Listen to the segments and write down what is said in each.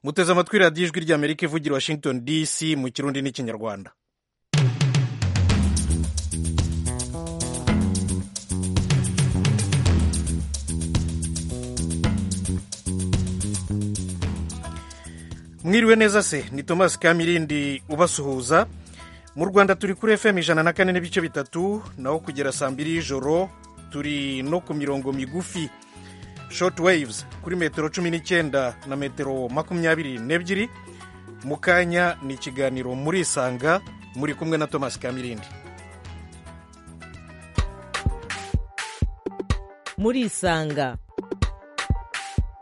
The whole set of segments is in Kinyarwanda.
muteze amatwi radiyo ijwi rya amerika ivugira washington dc mu kirundi n'ikinyarwanda mwiriwe neza se ni thomas kamirindi ubasuhuza mu rwanda turi kuri fm ijana na kane n'ibice bitatu naho kugera saa mbiri y'ijoro turi no ku mirongo migufi short waves kuri metero cumi n'icyenda na metero makumyabiri n'ebyiri mu kanya ni ikiganiro murisanga muri kumwe na thomas kamirindi murisanga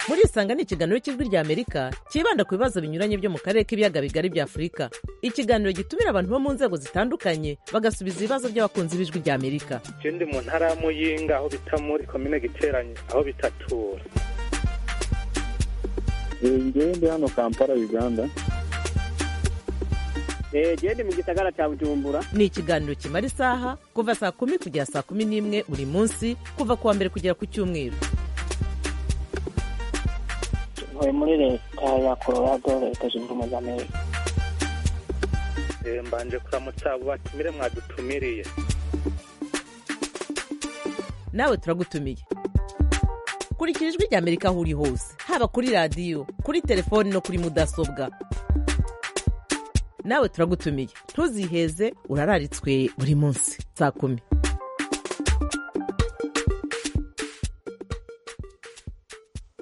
murisanga ni ikiganiro cy'ijwi rya amerika cyibanda ku bibazo binyuranye byo mu karere k'ibiyaga bigari bya afurika ikiganiro gitumira abantu bo mu nzego zitandukanye bagasubiza ibibazo by'abakunzi b'ijwi rya amerika je ndi mu ntara ya muyinga aho bita muri komine giteranyo aho bitatura ngewe ndi hano kampala uganda gende mu gisagara cya bujumbura ni ikiganiro kimara isaha kuva saa kumi kugera saa kumi n'imwe buri munsi kuva ku wa mbere kugera ku cyumweru ntuye muri leta ya colorado leta zunze ubumwe za amerika Eh, mbanje kuramutsa abo batumire mwadutumiriye nawe turagutumiye kurikira ijwi rya amerika aho uri hose haba kuri radiyo kuri telefoni no kuri mudasobwa nawe turagutumiye ntuziheze urararitswe buri munsi saa kumi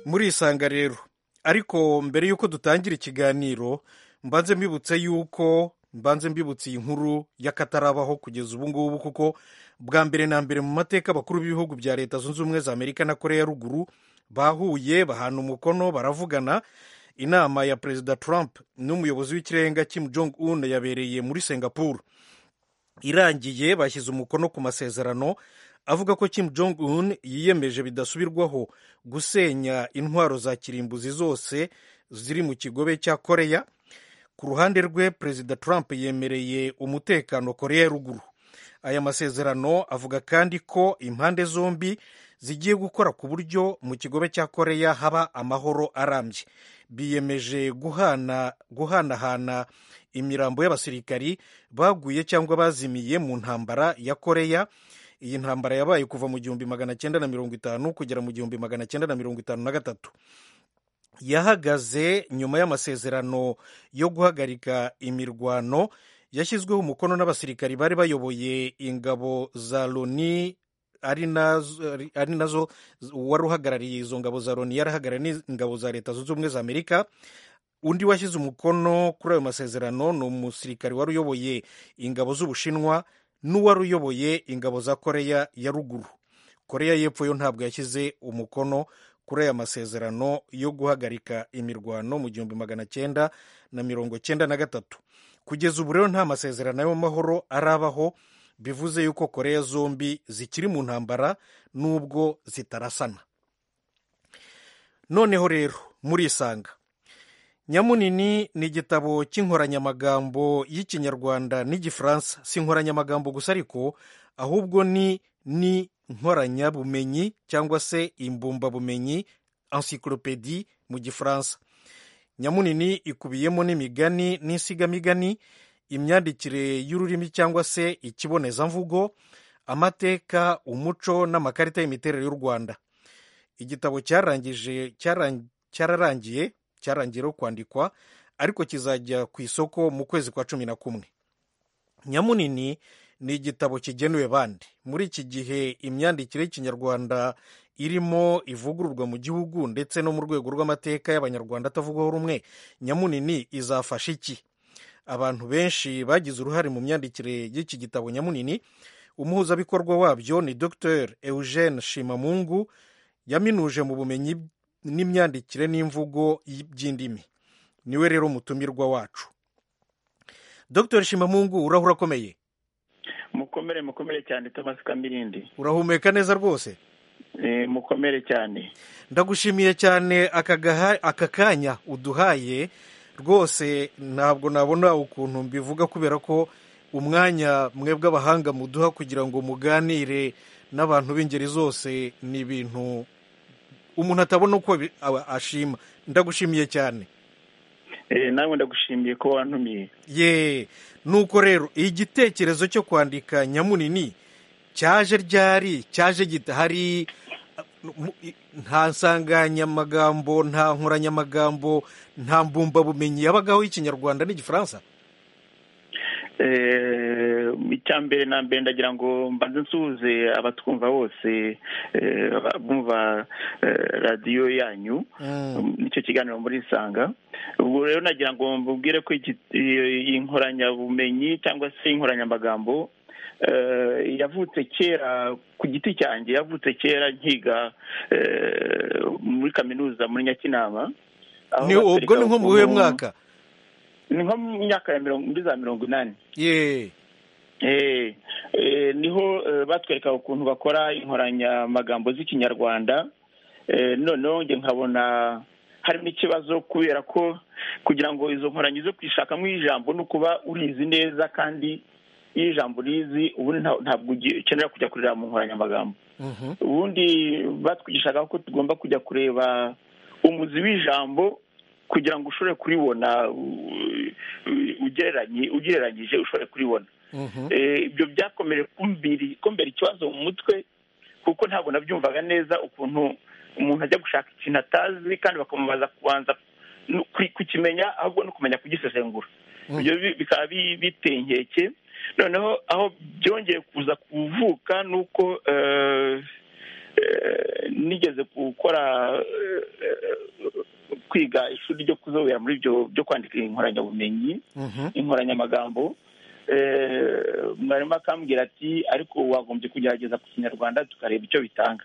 murisanga rero ariko mbere y'uko dutangira ikiganiro mbanze mbibutse y'uko mbanze mbibutse iyi nkuru y'akatarabaho kugeza ubu ngubu kuko bwa mbere na mbere mu mateka abakuru b'ibihugu bya leta zunze ubumwe za amerika na korea ya ruguru bahuye bahana umukono baravugana inama ya perezida trump n'umuyobozi w'ikirenga kim jong un yabereye muri singapore irangiye bashyize umukono ku masezerano avuga ko Kim Jong Un yiyemeje bidasubirwaho gusenya intwaro za kirimbuzi zose ziri mu kigobe cya Korea ku ruhande rwe perezida Trump yemereye umutekano Korea ya ruguru aya masezerano avuga kandi ko impande zombi zigiye gukora ku buryo mu kigobe cya Korea haba amahoro arambye biyemeje guhana guhanahana imirambo y'abasirikari baguye cyangwa bazimiye mu ntambara ya Korea iyi ntambara yabaye kuva mu gihumbi magana cyenda na mirongo itanu kugera mu gihumbi magana cyenda na mirongo itanu na gatatu yahagaze nyuma y'amasezerano yo guhagarika imirwano yashyizweho umukono n'abasirikari bari bayoboye ingabo za loni ari nazo ari nazo wari uhagarariye izo ngabo za loni yari ahagarariye n'ingabo za leta zunze ubumwe za amerika undi washyize umukono kuri ayo masezerano ni umusirikari wari uyoboye ingabo z'ubushinwa n'uwari uyoboye ingabo za koreya ya ruguru koreya y'epfo yo ntabwo yashyize umukono kuri aya masezerano yo guhagarika imirwano mu gihumbi magana cyenda na mirongo cyenda na gatatu kugeza ubu rero nta masezerano y'amahoro arabaho bivuze yuko koreya zombi zikiri mu ntambara n'ubwo zitarasana noneho rero murisanga nyamunini ni igitabo cy'inkoranyamagambo y'ikinyarwanda n'igifaransa si inkoranyamagambo gusa ariko ahubwo ni ni nkoranyabumenyi cyangwa se imbumbabumenyi encyclopedie mu gifaransa nyamunini ikubiyemo n'imigani n'insigamigani imyandikire y'ururimi cyangwa se ikibonezamvugo amateka umuco n'amakarita y'imiterere y'u rwanda igitabo cyarangije cyararangiye cyarangiyeho kwandikwa ariko kizajya ku isoko mu kwezi kwa cumi na kumwe nyamunini ni igitabo kigenewe bande muri iki gihe imyandikire y'ikinyarwanda irimo ivugururwa mu gihugu ndetse no mu rwego rw'amateka y'abanyarwanda atavugwaho rumwe nyamunini izafasha iki abantu benshi bagize uruhare mu myandikire y'iki gitabo nyamunini umuhuzabikorwa wabyo ni dr eugene shimamungu yaminuje mu bumenyi n'imyandikire n'imvugo by'indimi niwe rero mutumirwa wacu dr shimamungu uraho urakomeye mukomere mukomere cyane thomas kamirindi urahumeka neza rwose mukomere cyane ndagushimiye cyane aka kanya uduhaye rwose ntabwo nabona ukuntu mbivuga kubera ko umwanya mwebwe abahanga muduha kugira ngo muganire n'abantu b'ingeri zose ni ibintu umuntu atabona uko ashima ndagushimiye cyane Eh, nawe ndagushimiye ko wantumiye ye nuko rero igitekerezo cyo kwandika nyamunini cyaje ryari cyaje gidahari mu- i- nta nsanganyamagambo nta nkoranyamagambo nta mbumbabumenyi yabagaho y'ikinyarwanda n'igifaransa Eh, icya mbere na mbere ndagira ngo mbanze nsuhuze abatwumva bose eh, bumva eh, radiyo yanyu nicyo kiganiro muri isanga ubwo rero nagira ngo mbubwire ko iki- i- iyi nkoranyabumenyi cyangwa se inkoranyamagambo eh, yavutse kera ku giti cyanjye yavutse kera nkiga eh, muri kaminuza muri nyakinama aho Ni- ubwo ni nko mu batereka wuhe ukuntu- mwaka ni nko mu myaka ya mirongo muri za mirongo inani ye Eh, eh, niho eh, batwereka ukuntu bakora inkoranyamagambo z'ikinyarwanda Eh, noneho njye nkabona harimo ikibazo kubera ko kugira ngo izo nkoranyi zo kwishakamo ijambo ni ukuba urizi neza kandi iyo ijambo urizi ubundi nta- ntabwo ugi- ukenera kujya kurira mu nkoranyamagambo Mhm. ubundi batwigishaga ko tugomba kujya kureba umuzi w'ijambo kugira ngo ushobore kuribona u- u- ugereranye- ugereranyije ushobore kuribona Mhm. Eh, ibyo byakomeje kumbiri- kumbera ikibazo mu mutwe kuko ntabwo nabyumvaga neza ukuntu umuntu ajya gushaka ikintu atazi kandi bakamubaza kubanza no ku- kukimenya ahubwo no kumenya kugisesengura Mm. ibyo bi- bikaba bi- biteye inkeke noneho aho byongeye kuza kuvuka ni uko eh, eh, nigeze gukora eh, eh, kwiga ishuri ryo kuzobera muri ibyo byo kwandika inkoranyamabumenyi Mhm. inkoranyamagambo Eh, mwarimu akambwira ati ariko wagombye kugerageza ku kinyarwanda tukareba icyo bitanga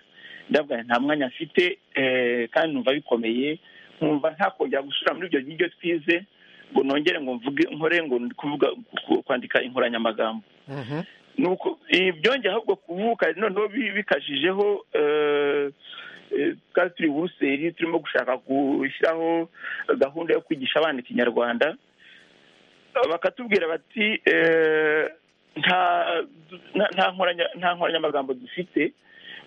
ndavuga nti, nta mwanya mfite eh, kandi numva bikomeye nkumva ntakongera gusubira muri ibyo ngibyo twize ngo nongere ngo mvuge nkore ngo ndi kuvuga ku- kwandika inkoranyamagambo Mhm. nuko ibi byongeye ahubwo kuvuka noneho bi- bikajijeho eh, eh, twari turi i buruseli turimo gushaka gushyiraho gahunda yo kwigisha abana ikinyarwanda bakatubwira bati eh, nta nta- nta nkoranya- nta nkoranyamagambo dufite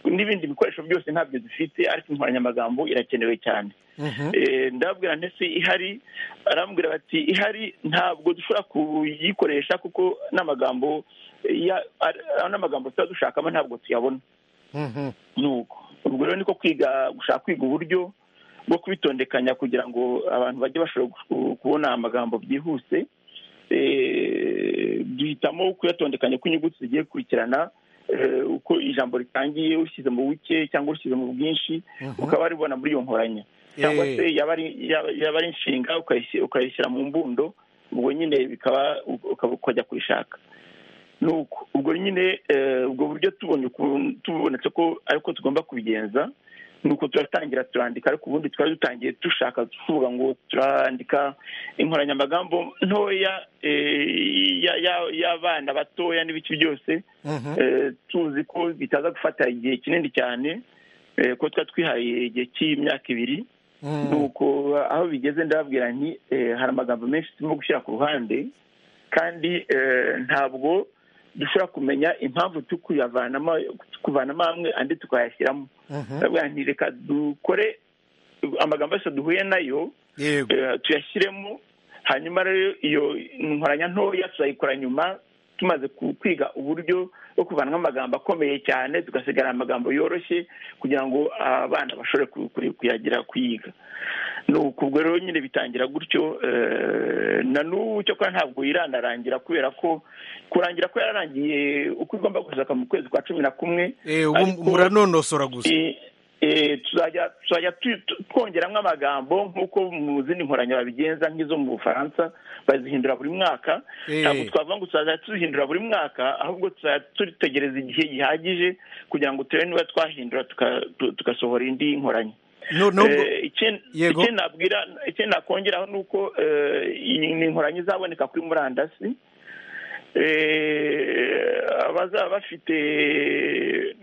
n'ibindi bikoresho byose ntabyo dufite ariko inkoranyamagambo irakenewe cyane Mhm. Eh, ndababwira ndetse ihari arambwira bati ihari ntabwo dushobora kuyikoresha kuko n'amagambo ya- ar- ar- n'amagambo tuba dushakamo ntabwo tuyabona Mhm. nuko ubwo rero niko kwiga gushaka kwiga uburyo bwo kubitondekanya kugira ngo abantu bajye bashobora gu- kubona amagambo byihuse Eh, duhitamo kuyatondekanya uko inyuguti zigiye gukurikirana eh, uko ijambo ritangiye ushyize mu buke cyangwa ushyize mu bwinshi Mhm. ukaba waribona muri iyo nkoranya cyangwa Eh. se yaba ari yaba- yaba ari inshinga ukayisi- ukayishyira mu mbundo ubwo nyine bikaba ukaba ukajya kuyishaka nuko ubwo nyine eh, ubwo buryo tubonye ukuntu- tubonetse ko ariko tugomba kubigenza nuko turatangira turandika ariko ubundi twari dutangiye dushaka tuvuga ngo turandika inkoranyamagambo ntoya eh, ya- ya- y'abana batoya n'ibiki byose Mhm. Eh, tuzi ko bitaza gufata igihe kinini cyane eh, ko tuba twihaye igihe cy'imyaka ibiri Mhm. nuko aho bigeze ndababwira nti eh, hari amagambo menshi turimo gushyira ku ruhande kandi eh, ntabwo dushobora kumenya impamvu turi kuyavanamo kuvanamo amwe andi tukayashyiramo Mhm. ndababwira nti reka dukore amagambo yose duhuye nayo yego eh, tuyashyiremo hanyuma rero iyo nkoranya ntoya tuzayikora nyuma tumaze ku- kwiga uburyo bwo kuvanamo amagambo akomeye cyane tugasigara amagambo yoroshye kugira ngo abana bashobore ku- ku- kuyagira kuyiga nuko ubwo rero nyine bitangira gutyo eh, na n'ubu cyo kuba ntabwo iranarangira kubera ko kurangira ko yararangiye uko igomba gusohoka mu kwezi kwa cumi na kumwe Eh, ubu ariko- muranonosora gusa Eh, eh, tuzajya tuzajya tu- tu- twongeramo amagambo nk'uko mu zindi nkoranya babigenza nk'izo mu bufaransa bazihindura buri mwaka Eh. ntabwo twavuga ngo tuzajya tuzihindura buri mwaka ahubwo tuzajya tutegereza igihe gihagije kugira ngo turebe niba twahindura tuka- tu- tugasohora indi nkoranya noneho ubwo- Eh, icyo- Yego. icyo nabwira icyo nakongeraho ni uko eh, iyi ni inkoranya izaboneka kuri murandasi Eh, abazaba bafite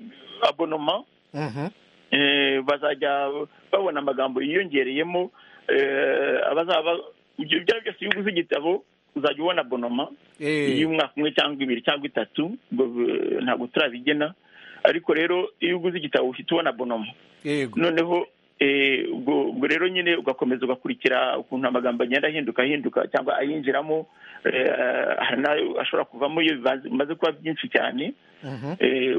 abonoma Mhm. eh, bazajya babona amagambo yiyongereyemo eh, abazaba ibyo byaba byose iyo uguze igitabo uzajya ubona bonoma Eh, y'umwaka umwe cyangwa ibiri cyangwa itatu ubwo, eh, ntabwo turabigena ariko rero iyo uguze igitabo uhita ubona bonoma yego noneho ubwo rero nyine ugakomeza ugakurikira ukuntu amagambo agenda ahinduka ahinduka cyangwa ayinjiramo hari n'ayo ashobora kuvamo iyo bimaze kuba byinshi cyane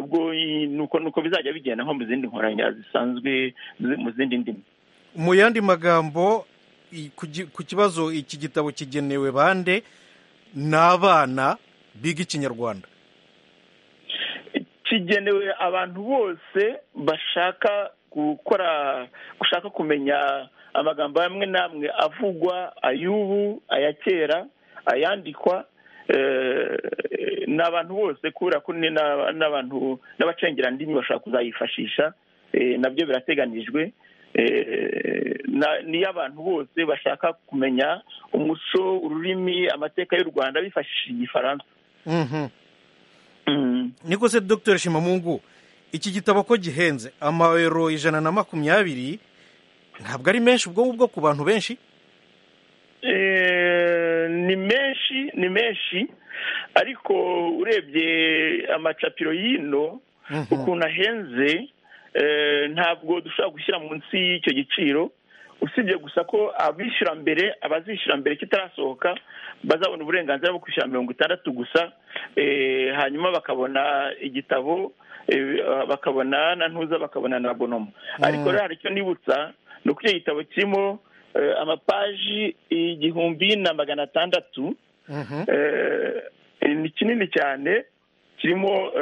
ubwo nuko bizajya bigenda nko mu zindi nkoranya zisanzwe mu zindi ndimi mu yandi magambo ku kibazo iki gitabo kigenewe bande ni abana biga ikinyarwanda kigenewe abantu bose bashaka gukora gushaka kumenya amagambo amwe n'amwe avugwa ay'ubu aya kera ayandikwa ni abantu bose kubera ko n'abantu n'abacengerandimi bashobora kuzayifashisha nabyo birateganijwe niyo abantu bose bashaka kumenya umuco ururimi amateka y'u rwanda bifashishije igifaransa niko se dr shimamungu iki gitabo ko gihenze amayero ijana na makumyabiri ntabwo ari menshi ubwo ngubwo ku bantu benshi ni menshi ni menshi ariko urebye amacapiro y'ino ukuntu ahenze ntabwo dushobora gushyira munsi y'icyo giciro usibye gusa ko abishyura mbere abazishyura mbere kitarasohoka bazabona uburenganzira bwo kwishyura mirongo itandatu gusa hanyuma bakabona igitabo bakabona na ntuza bakabona na bonoma ariko rero hari icyo nibutsa ni uko icyo gitabo kirimo amapaji igihumbi na magana atandatu ni kinini cyane kirimo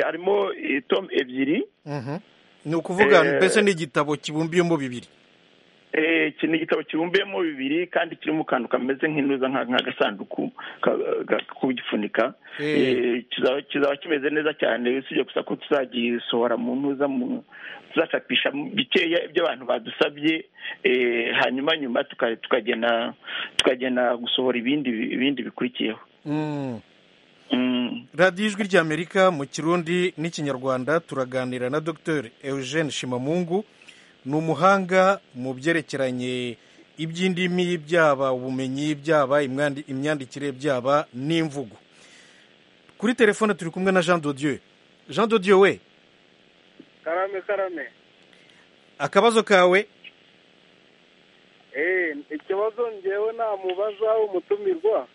harimo tomu ebyiri ni ukuvuga mbese ni igitabo kibumbiyemo bibiri iki ni igitabo kibumbiyemo bibiri kandi kirimo akantu kameze nk'intuza nk'agasanduku kugifunika kizaba kimeze neza cyane usibye gusa ko tuzagisohora mu ntuza tuzacapisha bikeya ibyo abantu badusabye hanyuma nyuma tukagena tukagena gusohora ibindi ibindi bikurikiyeho radiyo ijwi ry'amerika mu kirundi n'ikinyarwanda turaganira na dr eugene shimamungu ni umuhanga mu byerekeranye iby'indimi byaba ubumenyi byaba imyandikire byaba n'imvugo kuri telefone turi kumwe na jean dodiyo jean dodiyo we karame karame akabazo kawe ikibazo ngewe namubaza umutumirwa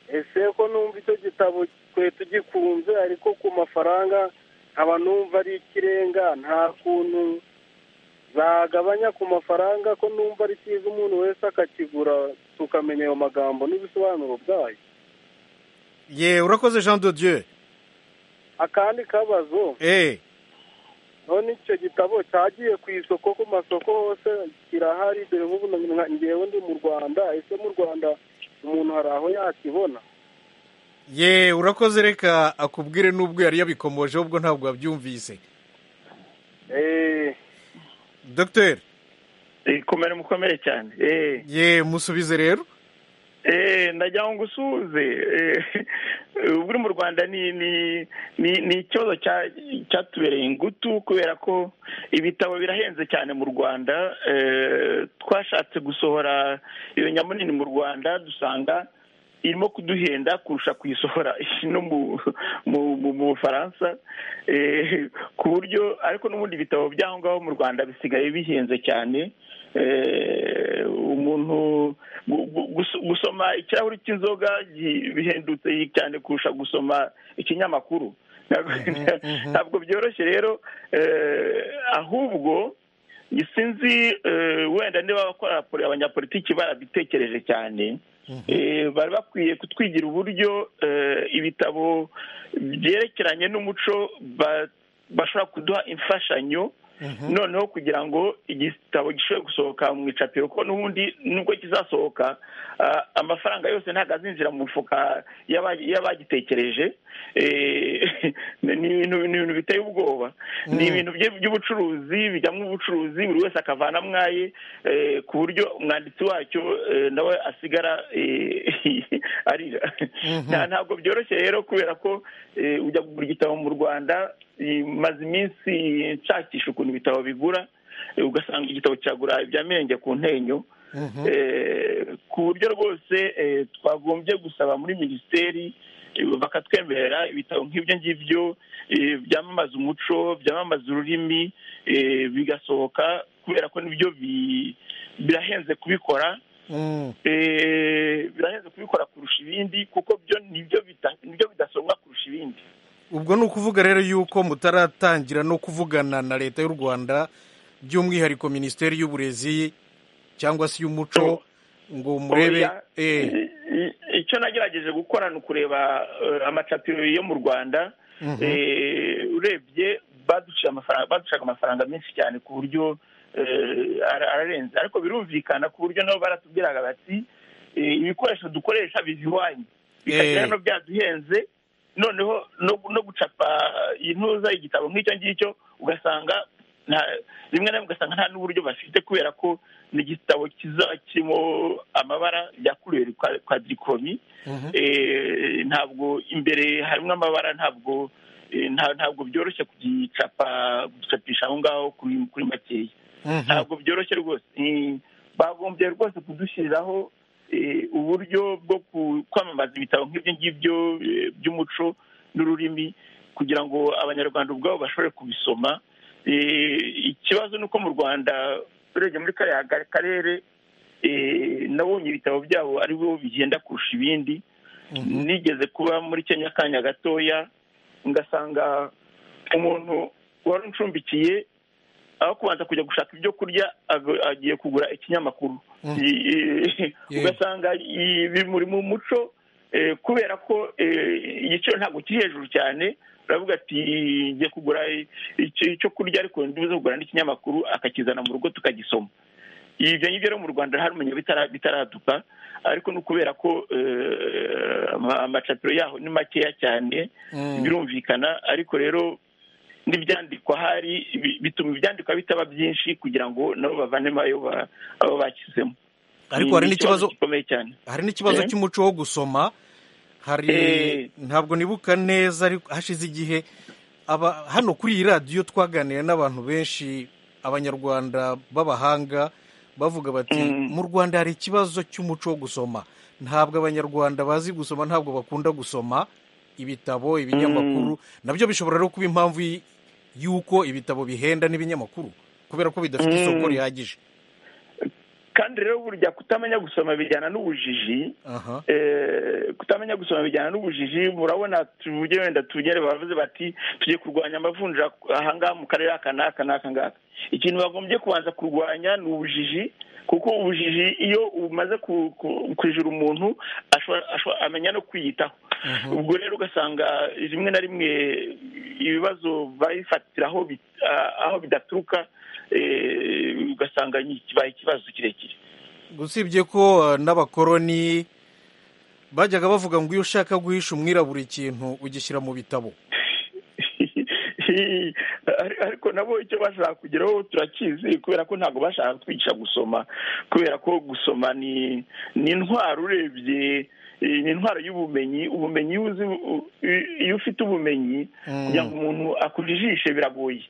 ese ko numva icyo gitabo twe tugikunze ariko ku mafaranga nkaba numva ari ikirenga nta kuntu zagabanya ku mafaranga ko numva ari cyiza umuntu wese akakigura tukamenya ayo magambo n'ibisobanuro byayo ye urakoze jean de dieu akandi kabazo none icyo gitabo cyagiye ku isoko ku masoko hose kirahari dore nk'ubu ngewe ndi mu rwanda ese mu rwanda umuntu hari aho yakibona ye urakoze reka akubwire n'ubwo yari yabikomojeho ubwo ntabwo wabyumvise dogiteri kumera mukomere cyane ye musubize rero ndagira ngo usuze uburi mu rwanda ni ikibazo cyatubereye ingutu kubera ko ibitabo birahenze cyane mu rwanda twashatse gusohora iyo nyamunini mu rwanda dusanga irimo kuduhenda kurusha kuyisohora no mu bufaransa ku buryo ariko n'ubundi ibitabo by'aho ngaho mu rwanda bisigaye bihenze cyane umuntu gusoma ikirahuri cy'inzoga bihendutse cyane kurusha gusoma ikinyamakuru ntabwo byoroshye rero ahubwo sinzi wenda niba abakora abanyapolitiki barabitekereje cyane bari bakwiye kutwigira uburyo ibitabo byerekeranye n'umuco bashobora kuduha imfashanyo noneho kugira ngo igitabo gishobore gusohoka mu icapiro ko n'ubundi nubwo kizasohoka amafaranga yose ntabwo azinjira mu mufuka y'abagitekereje ni ibintu biteye ubwoba ni ibintu by'ubucuruzi bijyamo ubucuruzi buri wese akavana mwaye ku buryo umwanditsi wacyo nawe asigara arira ntabwo byoroshye rero kubera ko ujya kugura igitabo mu rwanda maze iminsi nshakisha ukuntu ibitabo bigura ugasanga igitabo cyagura ibya mirenge ku ntenyo ku buryo rwose twagombye gusaba muri minisiteri bakatwemerera ibitabo nk'ibyo ngibyo byamamaza umuco byamamaza ururimi bigasohoka kubera ko nibyo birahenze kubikora birahenze kubikora kurusha ibindi kuko byo nibyo bidasomwa kurusha ibindi ubwo ni ukuvuga rero yuko mutaratangira no kuvugana na leta y'u rwanda by'umwihariko minisiteri y'uburezi cyangwa se iy'umuco ngo murebe icyo nagerageje gukora ni ukureba amacapiro yo mu rwanda urebye baducaga amafaranga menshi cyane ku buryo ararenze ariko birumvikana ku buryo nabo baratubwiraga bati ibikoresho dukoresha bizihwanye bikagera no byaduhenze noneho no gucapa intuza igitabo nk'icyo ngicyo ugasanga rimwe na rimwe ugasanga nta n'uburyo bafite kubera ko ni igitabo kirimo amabara yakuriwe kwa dirikomi ntabwo imbere harimo amabara ntabwo ntabwo byoroshye kugicapa gucapisha aho ngaho kuri makeya ntabwo byoroshye rwose bagombye rwose kudushyiriraho uburyo bwo kwamamaza ibitabo nk'ibyo ngibyo by'umuco n'ururimi kugira ngo abanyarwanda ubwabo bashobore kubisoma ikibazo ni uko mu rwanda urebye muri kariya karere nabonye ibitabo byabo ari bo bigenda kurusha ibindi nigeze kuba muri kenya akanya gatoya ngasanga umuntu wari uncumbikiye aho kubanza kujya gushaka ibyo kurya agiye kugura ikinyamakuru ugasanga bimuri mu muco kubera ko igiciro ntabwo kiri hejuru cyane uravuga ati ngiye kugura icyo kurya ariko nduze kugura n'ikinyamakuru akakizana mu rugo tukagisoma ibyo ngibyo rero mu rwanda harumenya bitaraduka ariko ni ukubera ko amacapiro yaho ni makeya cyane birumvikana ariko rero n'ibyandikwa hari bituma ibyandikwa bitaba byinshi kugira ngo nabo bavanemo ayo bashyizemo ariko hari n'ikibazo hari n'ikibazo cy'umuco wo gusoma hari ntabwo nibuka neza ariko hashize igihe hano kuri iyi radiyo twaganira n'abantu benshi abanyarwanda b'abahanga bavuga bati mu rwanda hari ikibazo cy'umuco wo gusoma ntabwo abanyarwanda bazi gusoma ntabwo bakunda gusoma ibitabo ibinyamakuru nabyo bishobora rero kuba impamvu y'uko ibitabo bihenda n'ibinyamakuru kubera ko bidafite isoko rihagije kandi rero burya kutamenya gusoma bijyana n'ubujiji kutamenya gusoma bijyana n'ubujiji murabona tujye wenda tugere bavuze bati tugiye kurwanya amavunja ahangaha mu karere aka n'aka n'aka ngaka ikintu bagombye kubanza kurwanya ni ubujiji kuko ubujiji iyo umaze kwijura umuntu amenya no kwiyitaho ubwo rero ugasanga rimwe na rimwe ibibazo babifatira aho bidaturuka ugasanga kibaye ikibazo kirekire usibye ko n'abakoroni bajyaga bavuga ngo iyo ushaka guhisha umwirabura ikintu ugishyira mu bitabo ariko nabo icyo bashaka kugeraho turakizi kubera ko ntabwo bashaka kutwigisha gusoma kubera ko gusoma ni intwaro urebye ni intwaro y'ubumenyi ubumenyi iyo ufite ubumenyi kugira ngo umuntu akujijishe biragoye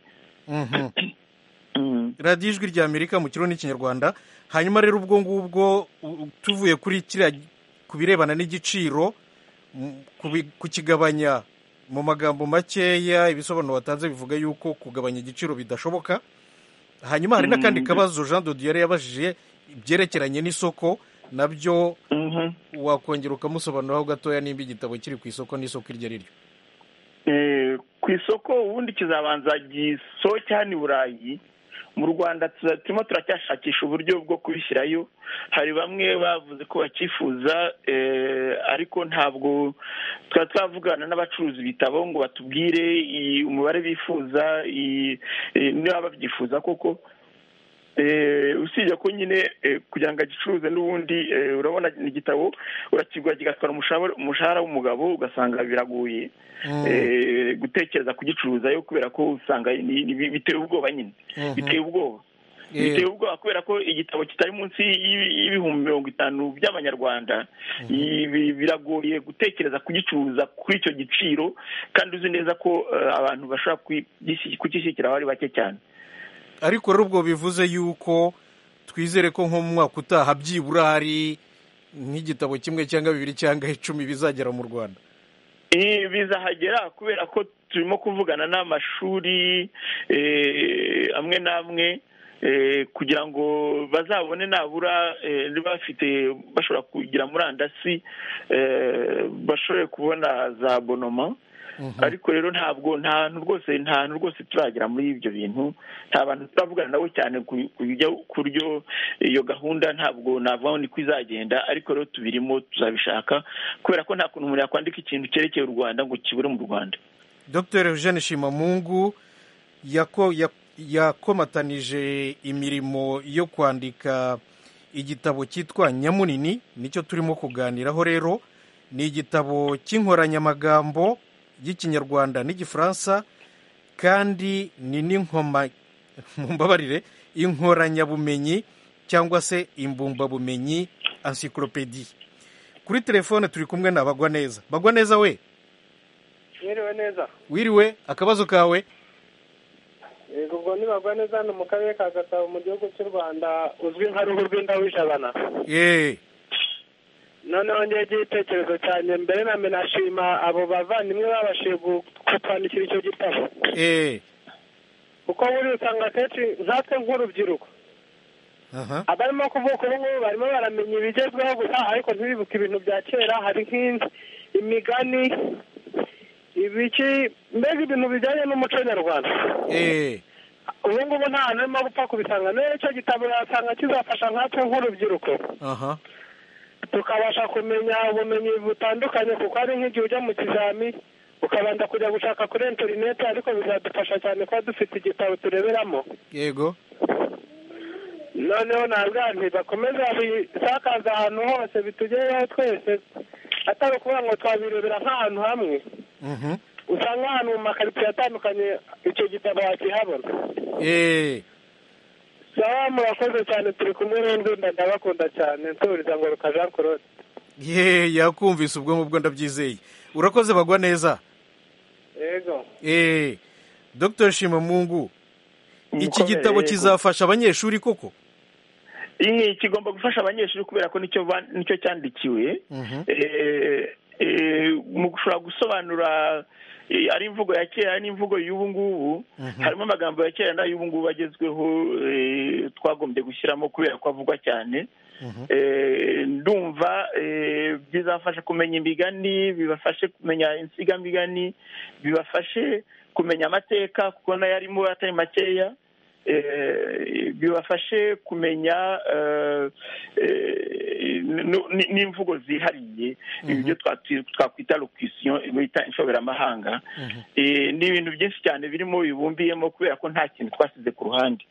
radiyo ijwi rya amerika mu kirundi n'ikinyarwanda hanyuma rero ubwo ngubwo tuvuye kuri kiriya ku birebana n'igiciro kukigabanya mu magambo makeya ibisobanuro batanze bivuga yuko kugabanya igiciro bidashoboka hanyuma hari n'akandi kabazo jean dodiyari yabajije byerekeranye n'isoko nabyo wakongera ukamusobanuriraho gatoya nimba igitabo kiri ku isoko n'isoko iryo ari ryo ku isoko ubundi kizabanza gisohoke hano i burayi mu rwanda turimo turacyashakisha uburyo bwo kubishyirayo hari bamwe bavuze ko bakifuza ariko ntabwo tuba twavugana n'abacuruza ibitabo ngo batubwire umubare bifuza niba babyifuza koko usibye ko nyine kugira ngo agicuruze n'ubundi urabona igitabo urakigura kigatwara umushahara w'umugabo ugasanga biragoye gutekereza kugicuruza yo kubera ko usanga biteye ubwoba nyine biteye ubwoba biteye ubwoba kubera ko igitabo kitari munsi y'ibihumbi mirongo itanu by'abanyarwanda biragoye gutekereza kugicuruza kuri icyo giciro kandi uzi neza ko abantu bashobora kugishyikira aho ari bake cyane ariko rero ubwo bivuze yuko twizere ko nko mu mwaka utaha byibura hari nk'igitabo kimwe cyangwa bibiri cyangwa icumi bizagera mu rwanda bizahagera kubera ko turimo kuvugana n'amashuri amwe n'amwe kugira ngo bazabone nabura niba bafite bashobora kugira murandasi bashobore kubona za bonoma ariko rero ntabwo nta hantu rwose nta hantu rwose turagera muri ibyo bintu nta bantu turavugana nabo cyane ku buryo iyo gahunda ntabwo navuga ni ko izagenda ariko rero tubirimo tuzabishaka kubera ko nta kuntu umuntu yakwandika ikintu cyerekeye u rwanda ngo kibure mu rwanda dr eugene shimamungu yakomatanije imirimo yo kwandika igitabo cyitwa nyamunini nicyo turimo kuganiraho rero ni igitabo cy'inkoranyamagambo y'ikinyarwanda n'igifaransa kandi ni n'inkoma mumbabarire inkoranyabumenyi cyangwa se imbumbabumenyi ansikorupedi kuri telefone turi kumwe na bagwa neza bagwa neza we mwiriwe neza wiriwe akabazo kawe yego ubwo ni bagwa neza hano mu karere ka gasabo mu gihugu cy'u rwanda uzwi nka ruhu rw'indawijabana yeee noneho ngewe igitekerezo cyane mbere na mbere nashima abo bavandimwe babashije kutwandikira icyo gitabo eee kuko buriya usanga akenshi nkatwe nk'urubyiruko aha abarimo kuvuka ubu ngubu barimo baramenya ibigezweho gusa ariko ntibibuke ibintu bya kera hari nk'imigani ibiki mbega ibintu bijyanye n'umuco nyarwanda eee ubu ngubu nta hantu urimo gupfa kubisanga rero icyo gitabo yasanga kizafasha nkatwe nk'urubyiruko aha tukabasha kumenya ubumenyi butandukanye kuko hari nk'igihe ujya mu kizami ukabanza kujya gushaka kuri interineti ariko bizadufasha cyane kuba dufite igitabo tureberamo yego noneho ntabwo nti bakomeza bisakaza ahantu hose bitugereho twese atari ukuvuga ngo twabirebera nk'ahantu hamwe mhm usanga ahantu mu makaritsiye atandukanye icyo gitabo wakihabona eee sawa murakoze cyane turi kumwe n'indunda ndabakunda cyane nsubiriza ngo ruka jean claude yeee yakumvise ubwo ngubwo ndabyizeye urakoze bagwa neza yego eee dr shimamungu iki Mukomere, gitabo yego. kizafasha abanyeshuri koko Iyi kigomba gufasha abanyeshuri kubera ko nicyo ba- nicyo cyandikiwe Mhm. Eh, eh, mu gushobora gusobanura eh, ari imvugo ya kera n'imvugo y'ubu ngubu harimo amagambo ya kera n'ay'ubu ngubu agezweho eh, twagombye gushyiramo kubera ko avugwa cyane Eh, ndumva eh, bizafasha kumenya imigani bibafashe kumenya insigamigani bibafashe kumenya amateka kuko nayo arimo atari makeya eh, bibafashe kumenya eh, eh, n- n- n'imvugo zihariye ibyo twati- twakwita locution bita inshoberamahanga Eh, ni ibintu byinshi cyane birimo bibumbiyemo kubera ko nta kintu twasize ku ruhande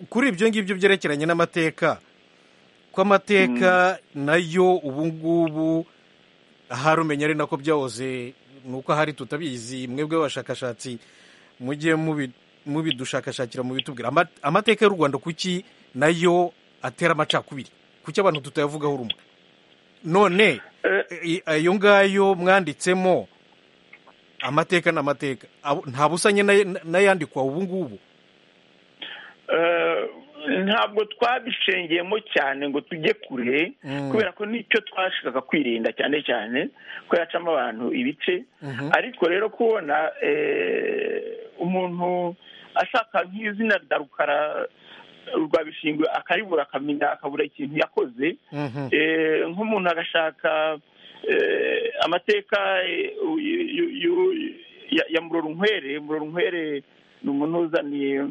kuri ibyo ngibyo byerekeranye n'amateka ko amateka nayo ubu ngubu ahari umenya ari nako byahoze ni uko ahari tutabizi mwebwe abashakashatsi mujye mubi- mubidushakashakira mubitubwira Ama- amateka y'u rwanda kuki nayo atera amacakubiri kuki abantu tutayavugaho rumwe none Eh, i- ayo ngayo mwanditsemo amateka ni amateka Abo- nta busanye n'ay- n'ayandikwa ubu ngubu Eh, ntabwo twabishengeyemo cyane ngo tujye kure Mm. kubera ko nicyo twashakaga kwirinda cyane cyane ko yacamo abantu ibice Mhm. ariko rero kubona eh, umuntu ashaka nk'izina rya rukara rwa bishingwe akaribura akamenya akabura ikintu yakoze Mhm. Eh, nk'umuntu agashaka eh, amateka eh, yu- yu- yu- ya- ya murorunkwere murorunkwere ni umuntu uzaniye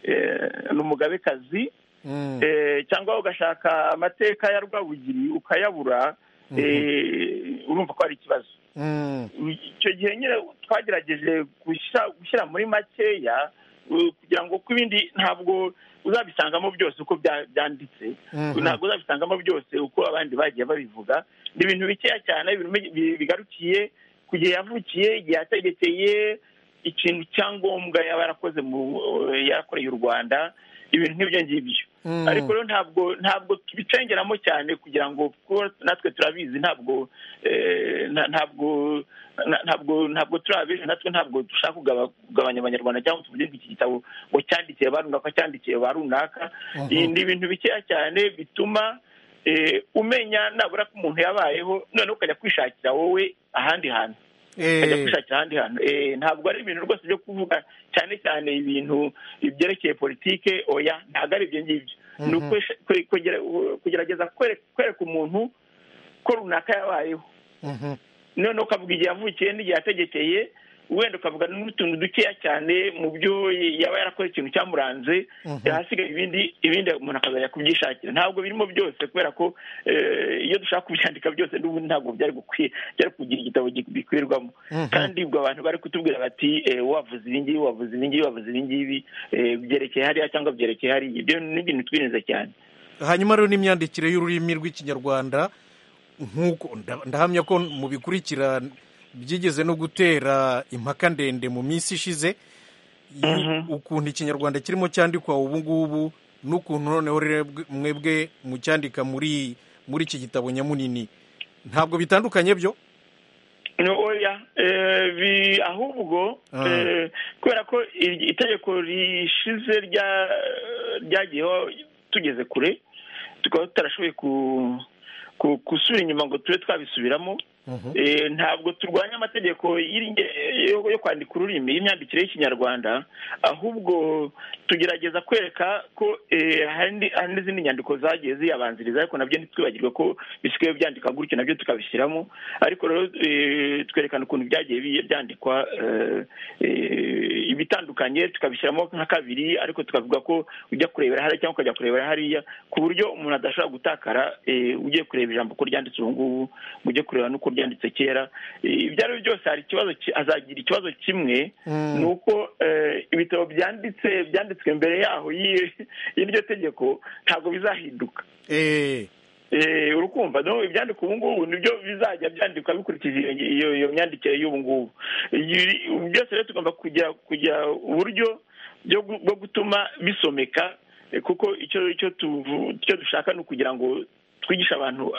eh, ni umugabekazi Mm. Eh, cyangwa ugashaka amateka ya rwabugiri ukayabura eh, urumva ko hari ikibazo Mm. icyo gihe nyine twagerageje gushyira- gushyira muri makeya uh, kugira ngo kuko ibindi ntabwo uzabisangamo byose uko bya- byanditse Mhm. ntabwo uzabisangamo byose uko abandi bagiye babivuga ni ibintu bikeya cyane ibintu bi- bigarukiye ku gihe yavukiye igihe yategekeye ikintu cyangombwa yaba yarakoze mu yakoreye u rwanda ibintu nk'ibyo ngibyo Mm. ariko rero ntabwo ntabwo tubicengeramo cyane kugira ngo kuko natwe turabizi ntabwo eh, nta- ntabwo na- ntabwo ntabwo turabizi natwe ntabwo dushaka kugaba- kugabanya abanyarwanda cyangwa tuvuge ngo iki gitabo ngo cyandikiye ba runaka cyandikiye ba runaka Ibi ni ibintu bikeya cyane bituma eh, umenya nabura ko umuntu yabayeho noneho ukajya kwishakira wowe ahandi hantu ajya gushakira ahandi hantu ntabwo ari ibintu rwose byo kuvuga cyane cyane ibintu byerekeye politike oya ntabwo ari ibyo ngibyo ni ukugerageza kwereka umuntu ko runaka yabayeho noneho ukavuga igihe yavukiye n'igihe yategekeye wenda ukavuga n'utuntu dukeya cyane mu byo yaba yarakoze ikintu cyamuranze ahasigaye ibindi ibindi umuntu akazajya kubyishakira ntabwo birimo byose kubera ko iyo dushaka kubyandika byose n'ubundi ntabwo byari gukwiye byari kugira igitabo bikwirwamo kandi ubwo abantu bari kutubwira bati wavuze ibi ngibi wavuze ibi ngibi wavuze ibi ngibi byerekeye hariya cyangwa byerekeye hariya ibyo ni ibintu twirinde cyane hanyuma rero n'imyandikire y'ururimi rw'ikinyarwanda nk'uko ndahamya ko mu bikurikira byigeze no gutera impaka ndende mu minsi ishize ukuntu ikinyarwanda kirimo cyandikwa ubu ngubu n'ukuntu noneho mwebwe mucyandika muri muri iki gitabo nyamunini ntabwo bitandukanye byo oya ahubwo kubera ko itegeko rishize ryagiyeho tugeze kure tukaba tutarashoboye gusubira inyuma ngo tube twabisubiramo ntabwo turwanya amategeko yo kwandika ururimi y'imyandikire y'ikinyarwanda ahubwo tugerageza kwereka ko hari n'izindi nyandiko zagiye ziyabanziriza ariko nabyo ntitwibagirwe ko bisigaye byandika gutyo nabyo tukabishyiramo ariko rero twerekana ukuntu byagiye byandikwa ibitandukanye tukabishyiramo nka kabiri ariko tukavuga ko ujya kurebera hariya cyangwa ukajya kurebera hariya ku buryo umuntu adashobora gutakara ugiye kureba ijambo ko ryanditse ubu ngubu ujye kureba n'uko byanditse kera ibyo ari byo byose hari ikibazo azagira ikibazo kimwe ni uko ibitabo byanditse byanditswe mbere yaho y'iryo tegeko ntabwo bizahinduka urukumva ibyandika ubu ngubu nibyo bizajya byandikwa bikurikije iyo myandikire y'ubu ngubu byose rero tugomba kugira uburyo bwo gutuma bisomeka kuko icyo dushaka ni ukugira ngo twigishe abantu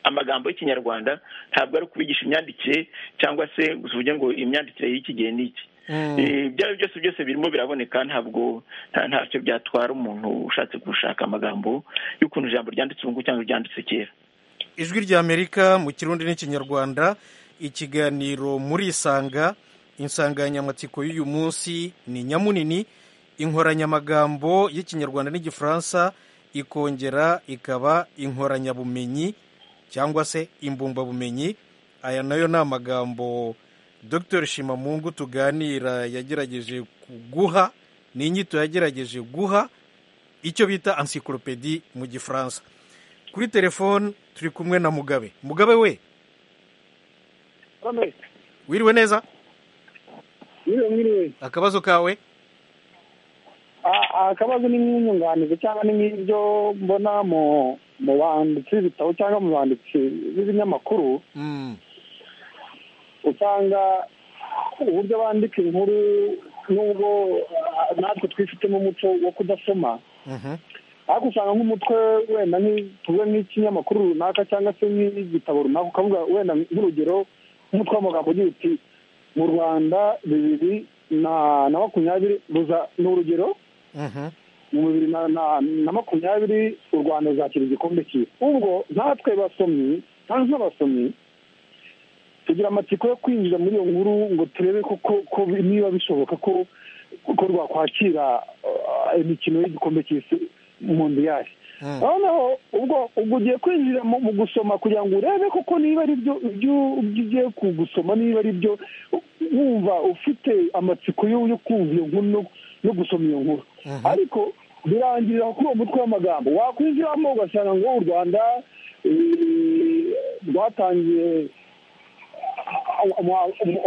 amagambo y'ikinyarwanda ntabwo ari ukubigisha imyandikire cyangwa se uvuge ngo imyandikire y'ikigihe n'iki ibyo ari byo byose byose birimo biraboneka ntabwo ntacyo byatwara umuntu ushatse gushaka amagambo y'ukuntu ijambo ryanditse ubu ngubu cyangwa ryanditse kera ijwi ry'amerika mu kirundi n'ikinyarwanda ikiganiro muri isanga insanganyamatsiko y'uyu munsi ni nyamunini inkoranyamagambo y'ikinyarwanda n'igifaransa ikongera ikaba inkoranyabumenyi cyangwa se imbumbabumenyi aya nayo ni amagambo dr shimamungu tuganira yagerageje guha ni inyito yagerageje guha icyo bita encyclopedi mu gifaransa kuri telefone turi kumwe na mugabe mugabe we wiriwe neza akabazo kawe akabazo ni nk'umwunganizi cyangwa ni nk'ibyo mbona mu mu banditsi b'ibitabo cyangwa mu banditsi b'ibinyamakuru usanga uburyo bandika inkuru n'ubwo natwe twifitemo umuco wo kudasoma ariko usanga nk'umutwe wenda tuvuge nk'ikinyamakuru runaka cyangwa se nk'igitabo runaka ukavuga wenda nk'urugero nk'umutwe w'amagambo ugira uti mu rwanda bibiri na makumyabiri ni urugero mu bibiri na makumyabiri u rwanda ruzakira igikombe cyiza ubwo natwe basomyi cyangwa nk'abasomyi tugira amatsiko yo kwinjira muri iyo nkuru ngo turebe ko niba bishoboka ko rwakwakira imikino y'igikombe cy'isi mundiyari noneho ubwo ubwo ugiye kwinjira mu gusoma kugira ngo urebe koko niba ari byo ugiye gusoma niba ari byo wumva ufite amatsiko yo kumva iyo nkuru no gusoma iyo nkuru ariko birangirira kuri uwo mutwe w'amagambo wakwinjiramo ugasanga ngo u rwanda rwatangiye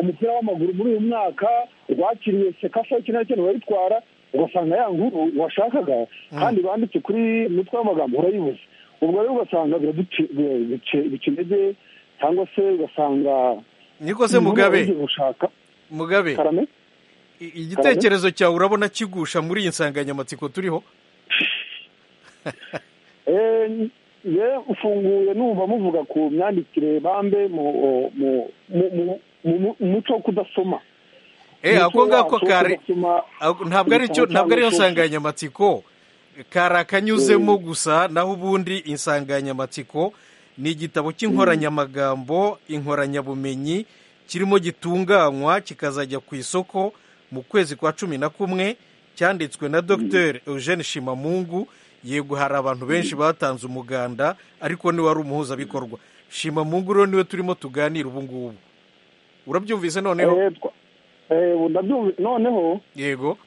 umupira w'amaguru muri uyu mwaka rwakiriye sekasa iki na cyane barayitwara ugasanga ya nkuru washakaga kandi banditse kuri mutwe w'amagambo urayibuze ubwo rero ugasanga biraduca intege cyangwa se ugasanga niko se mugabe mugabe igitekerezo cyawe urabona kigusha muri iyi nsanganyamatsiko turiho ye ufunguye numva muvuga ku myandikire bambe mu muco wo kudasoma ako ngako kare ntabwo ariyo nsanganyamatsiko kari akanyuzemo gusa naho ubundi insanganyamatsiko ni igitabo cy'inkoranyamagambo inkoranyabumenyi kirimo gitunganywa kikazajya ku isoko mu kwezi kwa cumi na kumwe cyanditswe na dr eugene shimamungu yego hari abantu benshi batanze umuganda ariko niwe wari umuhuzabikorwa shimamungu rero niwe turimo tuganira ubu ngubu urabyumvise noneho noneho yego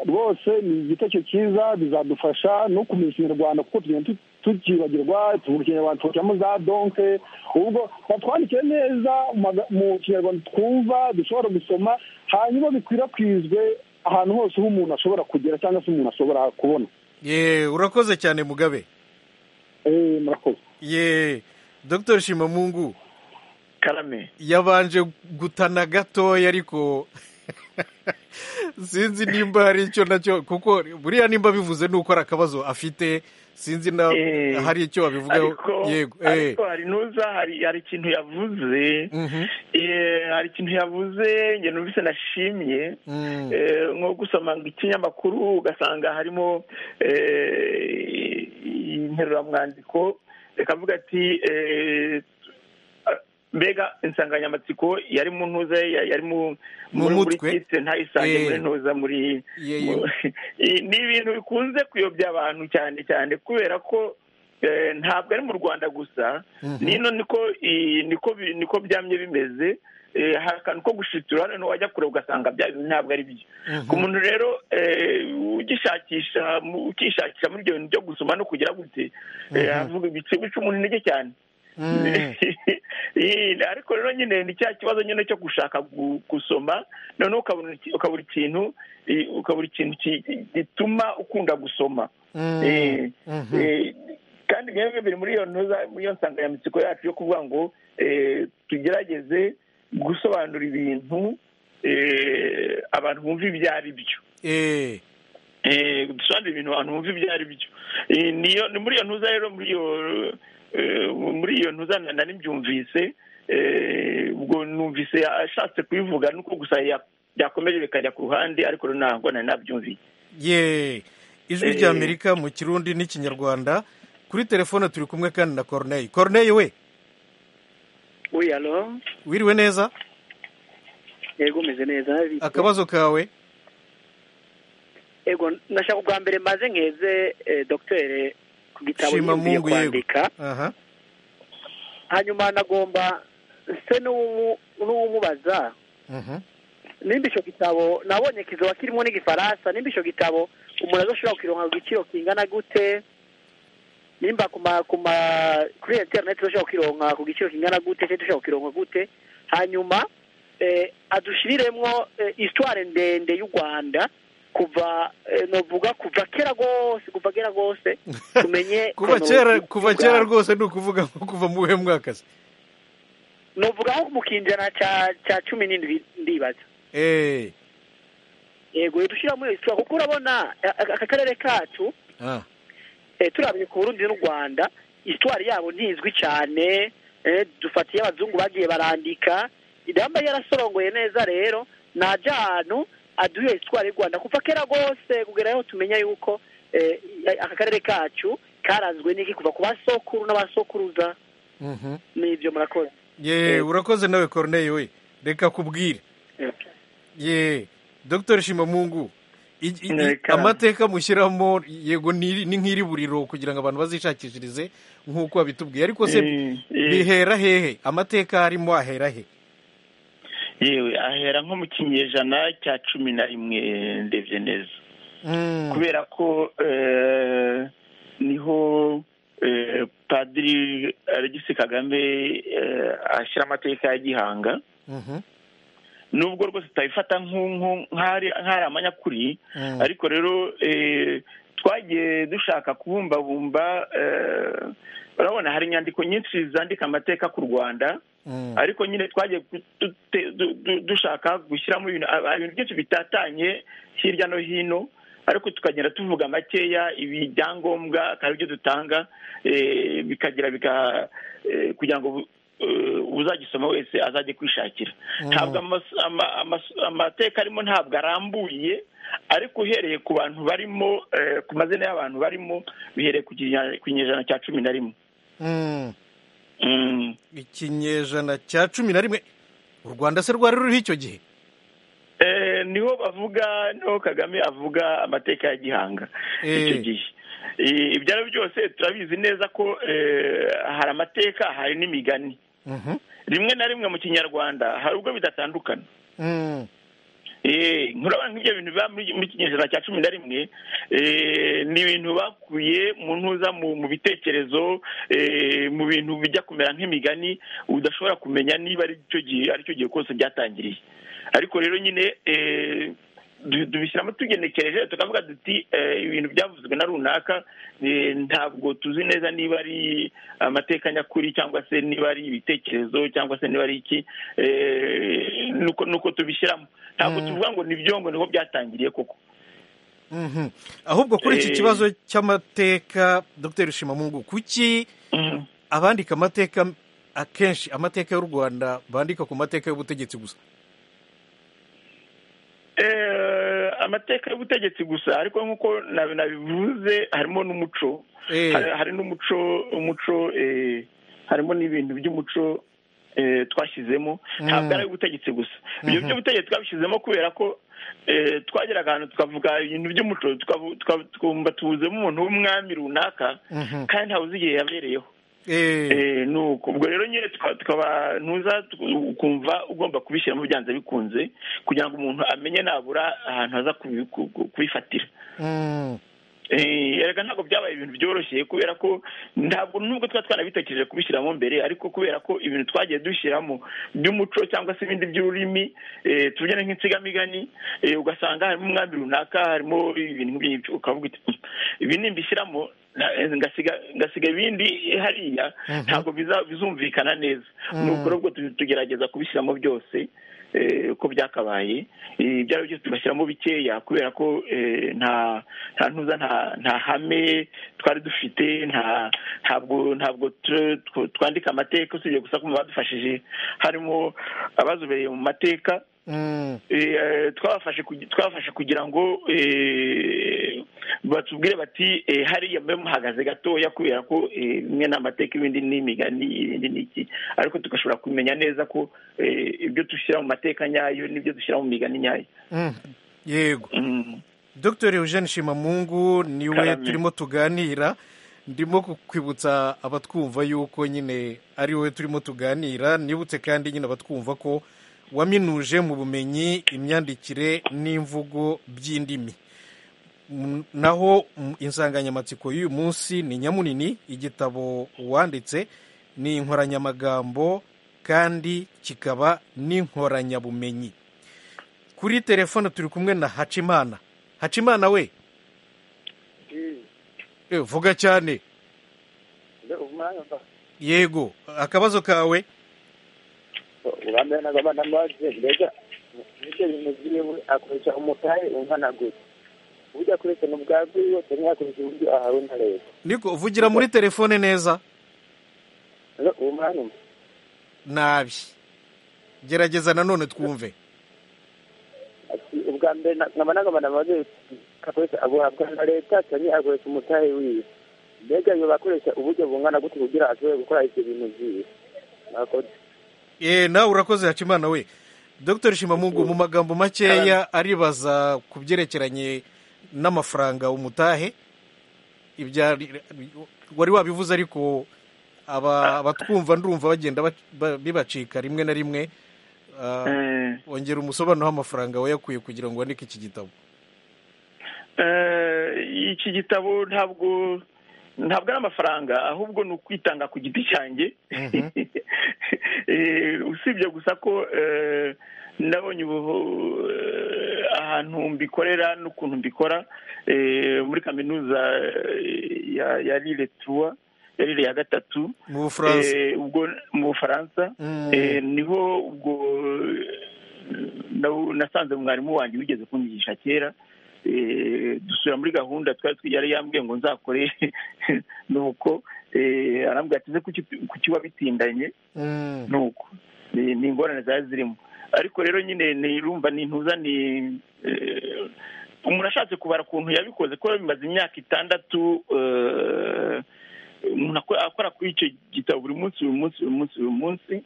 rwose ni igitekerezo cyiza bizadufasha no kumenya ikinyarwanda kuko tugenda tukibagirwa tukibagirwa za donke ubwo batwandikire neza mu kinyarwanda twumva dushobora gusoma hanyuma bikwirakwizwe ahantu hose aho umuntu ashobora kugera cyangwa se umuntu ashobora kubona yeee urakoze cyane mugabe eee murakoze yeee dr shimamungu karame yabanje gutana gatoya ariko sinzi nimba hari icyo nacyo kuko buriya nimba bivuze ni uko ari akabazo afite sinzi na hari icyo wabivugaho yego ariko hari nuza hari ikintu yavuze hari ikintu yavuze njye numvise nashimye nko gusoma ikinyamakuru ugasanga harimo interuromwandiko rekavuga ati mbega insanganyamatsiko yari mu ntuza yari mu mutwe ntayisange muri ntuza muri ni ibintu bikunze kuyobya abantu cyane cyane kubera ko ntabwo ari mu rwanda gusa nino niko byamye bimeze hari akantu ko gushitura noneho wajya kure ugasanga ntabwo ari byo ku muntu rero ugishakisha ukishakisha muri ibyo bintu byo gusoma no kugira gute bica umuntu intege cyane ariko rero nyine ni cya kibazo nyine cyo gushaka gusoma noneho ukabura ikintu ukabura ikintu gituma ukunda gusoma kandi bimwe biri muri iyo ntuza muri iyo nsanganyamatsiko yacu yo kuvuga ngo tugerageze gusobanura ibintu abantu bumva ibyo ari byo dusobanura ibintu abantu bumva ibyo ari byo ni muri iyo ntuza rero muri iyo muri iyo ntuzana na nimbyumvise ubwo numvise ashatse kubivuga nuko gusa yakomeje bikajya ku ruhande ariko ntabwo na nabyumviye yeee ijwi rya amerika mu kirundi n'ikinyarwanda kuri telefone turi kumwe kandi na corneille corneille we wiyalo wiriwe neza yego umeze neza akabazo kawe yego nashaka ubwa mbere maze nkeze dogiteri gitabo nyine kwandika hanyuma nagomba se n'uwumubaza nimba icyo gitabo nabonye kizaba kirimo n'igifaransa nimba icyo gitabo umuntu adashobora kukironka ku giciro kingana gute nimba kuri interineti dushobora kukironka ku giciro kingana gute cyangwa dushobora kukironka gute hanyuma adushiriremo isitware ndende y'u rwanda kuva novuga kuva kera rwose kuva kera rwose tumenye kuva kera kuva kera rwose ni ukuvuga nko kuva mu buhe mwaka se novuga nko mu kinjana cya cumi n'indwi ndibaza yego dushyira muri resitora kuko urabona aka karere kacu turabye ku burundi n'u rwanda isitwari yabo ntizwi cyane dufatiye abazungu bagiye barandika idamba yarasorongoye neza rero ntajya ahantu aduye isitwari y'u rwanda kuva kera rwose kugera aho tumenya yuko aka karere kacu karanzwe n'iki kuva ku basokuru n'abasokuruza n'ibyo murakoze ye urakoze nawe corneille we reka kubwire ye dr shimamungu amateka mushyiramo yego ni nk'iri buriro kugira ngo abantu bazishakishirize nk'uko babitubwiye ariko se bihera hehe amateka harimo ahera he yewe ahera nko mu kinyejana cya cumi na rimwe ndebye neza kubera ko niho padiri alegisi kagame ashyira amateka ya gihanga nubwo rwose utayifata nk'ari amanyakuri ariko rero twagiye dushaka kubumbabumba urabona hari inyandiko nyinshi zandika amateka ku rwanda ariko nyine twagiye dushaka gushyiramo ibintu byinshi bitatanye hirya no hino ariko tukagenda tuvuga makeya ibi byangombwa kandi ibyo dutanga bikagira kugira ngo uzagisoma wese azajye kwishakira ntabwo amateka arimo ntabwo arambuye ariko uhereye ku bantu barimo ku mazina y'abantu barimo bihereye ku kinyejana cya cumi na rimwe ikinyejana cya cumi na rimwe u rwanda se rwari ruriho icyo gihe niho bavuga niho kagame avuga amateka ya gihanga icyo gihe ibyo ari byo byose turabizi neza ko hari amateka hari n'imigani rimwe na rimwe mu kinyarwanda hari ubwo bidatandukana nk'urabona nk'ibyo bintu biba mu kinyejana cya cumi na rimwe ni ibintu bakuye mu ntuza mu bitekerezo mu bintu bijya kumera nk'imigani udashobora kumenya niba aricyo gihe aricyo gihe kose byatangiriye ariko rero nyine tubishyiramo tugenekereje tukavuga duti ibintu byavuzwe na runaka ntabwo tuzi neza niba ari amateka nyakuri cyangwa se niba ari ibitekerezo cyangwa se niba ari iki nuko tubishyiramo ntabwo tuvuga ngo nibyo ngo niho byatangiriye koko ahubwo kuri iki kibazo cy'amateka dr rushimamungu kuki abandika amateka akenshi amateka y'u rwanda bandika ku mateka y'ubutegetsi gusa amateka y'ubutegetsi gusa ariko nk'uko nabivuze harimo n'umuco hari n'umuco umuco harimo n'ibintu by'umuco twashyizemo ntabwo ari ubutegetsi gusa ibyo by'ubutegetsi twabishyizemo kubera ko twageraga ahantu tukavuga ibintu by'umuco twumva tubuzemo umuntu w'umwami runaka kandi ntabuze igihe yabereyeho nuko ubwo rero nyine tukaba ntuza ukumva ugomba kubishyiramo byanze bikunze kugira ngo umuntu amenye nabura ahantu haza kubifatira erega ntabwo byabaye ibintu byoroshye kubera ko ntabwo nubwo tuba twanabitekereje kubishyiramo mbere ariko kubera ko ibintu twagiye dushyiramo by'umuco cyangwa se ibindi by'ururimi tugena nk'insigamigani ugasanga harimo umwami runaka harimo ibintu nk'ibyo ukavuga ibi nimbishyiramo ngasiga ibindi hariya ntabwo bizumvikana neza nuko rero ubwo tugerageza kubishyiramo byose uko byakabaye ibyo ari byo tugashyiramo bikeya kubera ko nta ntuza nta hame twari dufite ntabwo ntabwo twandika amateka usibye gusa ko badufashije harimo abazobereye mu mateka twabafashe kugira ngo batubwire bati hariya mbe muhagaze gatoya kubera ko bimwe ni amateka ibindi ni imigani ibindi ni iki ariko tugashobora kumenya neza ko ibyo dushyira mu mateka nyayo n'ibyo dushyira mu migani nyayo yego dr eugene shimamungu niwe turimo tuganira ndimo kukwibutsa abatwumva yuko nyine ari wowe turimo tuganira nibutse kandi nyine abatwumva ko waminuje mu bumenyi imyandikire n'imvugo by'indimi naho insanganyamatsiko y'uyu munsi ni nyamunini igitabo wanditse ni inkoranyamagambo kandi kikaba n'inkoranyabumenyi kuri telefone turi kumwe na hacimana hacimana we vuga cyane yego akabazo kawe uramenaga abana maze mbega nibyo bintu by'iwe akoresha umutahe unkanagura uburyo akoresha ni ubwa bwe yose ntiyakoresha uburyo ahawe na leta niko uvugira muri telefone neza uwo mwana umwe nabi gerageza nanone twumve ubwa mbere nkaba nagabana maze akoresha aguhabwa na leta cyangwa akoresha umutahe wiwe mbega yoba akoresha uburyo bungana gute kugira ashobore gukora ibyo bintu byiwe mwakoze nawe urakoze hacimana we dr shimamungu mu magambo makeya aribaza ku byerekeranye n'amafaranga umutahe wari wabivuze ariko abatwumva ndumva bagenda bibacika rimwe na rimwe wongera umusobanuro w'amafaranga wayakuye kugira ngo wandike iki gitabo iki gitabo ntabwo ntabwo ari amafaranga ahubwo ni ukwitanga ku giti cyanjye usibye gusa ko nabonye ahantu mbikorera n'ukuntu mbikora muri kaminuza ya rire tuwa ya rire ya gatatu mu bufaransa niho ubwo nasanze mwarimu wanjye wigeze kunyigisha kera dusubira muri gahunda twari yari yambwiye ngo nzakore nuko arambwira ati kuki wabitindanye nuko ni ingorane zari zirimo ariko rero nyine nirumva n'intuza ni umuntu ashatse kubara ukuntu yabikoze kuko bimaze imyaka itandatu umuntu akora kuri icyo gitabo buri munsi buri munsi buri munsi buri munsi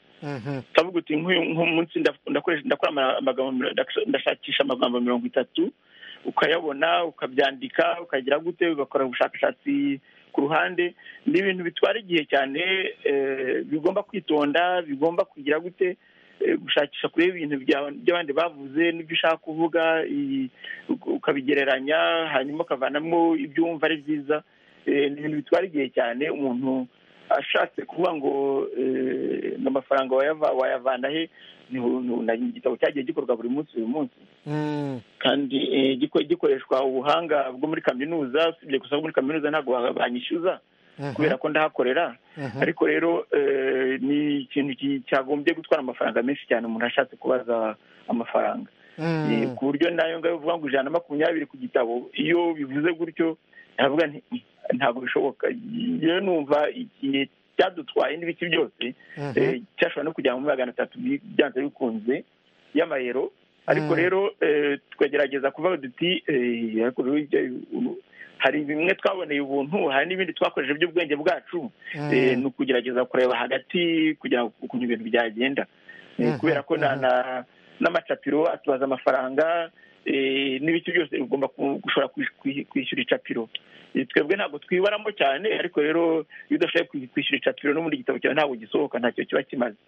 ndavuga uti nk'uyu munsi ndakora amagambo ndashakisha amagambo mirongo itatu ukayabona ukabyandika ukagira gute ugakora ubushakashatsi ku ruhande ni ibintu bitwara igihe cyane bigomba kwitonda bigomba kugira gute gushakisha kureba ibintu by'abandi bavuze n'ibyo ushaka kuvuga ukabigereranya hanyuma ukavanamo ibyo wumva ari byiza ni ibintu bitwara igihe cyane umuntu ashatse kuvuga ngo amafaranga wayavana he ni igitabo cyagiye gikorwa buri munsi buri munsi kandi gikoreshwa ubuhanga bwo muri kaminuza usibye gusa muri kaminuza ntabwo banyishyuza kubera ko ndahakorera ariko rero ni ikintu cyagombye gutwara amafaranga menshi cyane umuntu ashatse kubaza amafaranga ku buryo nayo ngayo uvuga ngo ijana na makumyabiri ku gitabo iyo bivuze gutyo ntavuga ntabwo bishoboka rero numva igihe cyadutwaye n'ibiki byose cyashobora no kujya muri magana atatu byanze bikunze y'amayero ariko rero tukagerageza kuvuga duti hari bimwe twaboneye ubuntu hari n'ibindi twakoresheje by'ubwenge bwacu ni ukugerageza kureba hagati kugira ngo ukuntu ibintu byagenda kubera ko n'amacapiro atubaza amafaranga n'ibiti byose ugomba gushobora kwishyura icapiro twebwe ntabwo twibaramo cyane ariko rero iyo udashoboye kwishyura icapiro no muri gitabo cyawe ntabwo gisohoka ntacyo kiba kimaze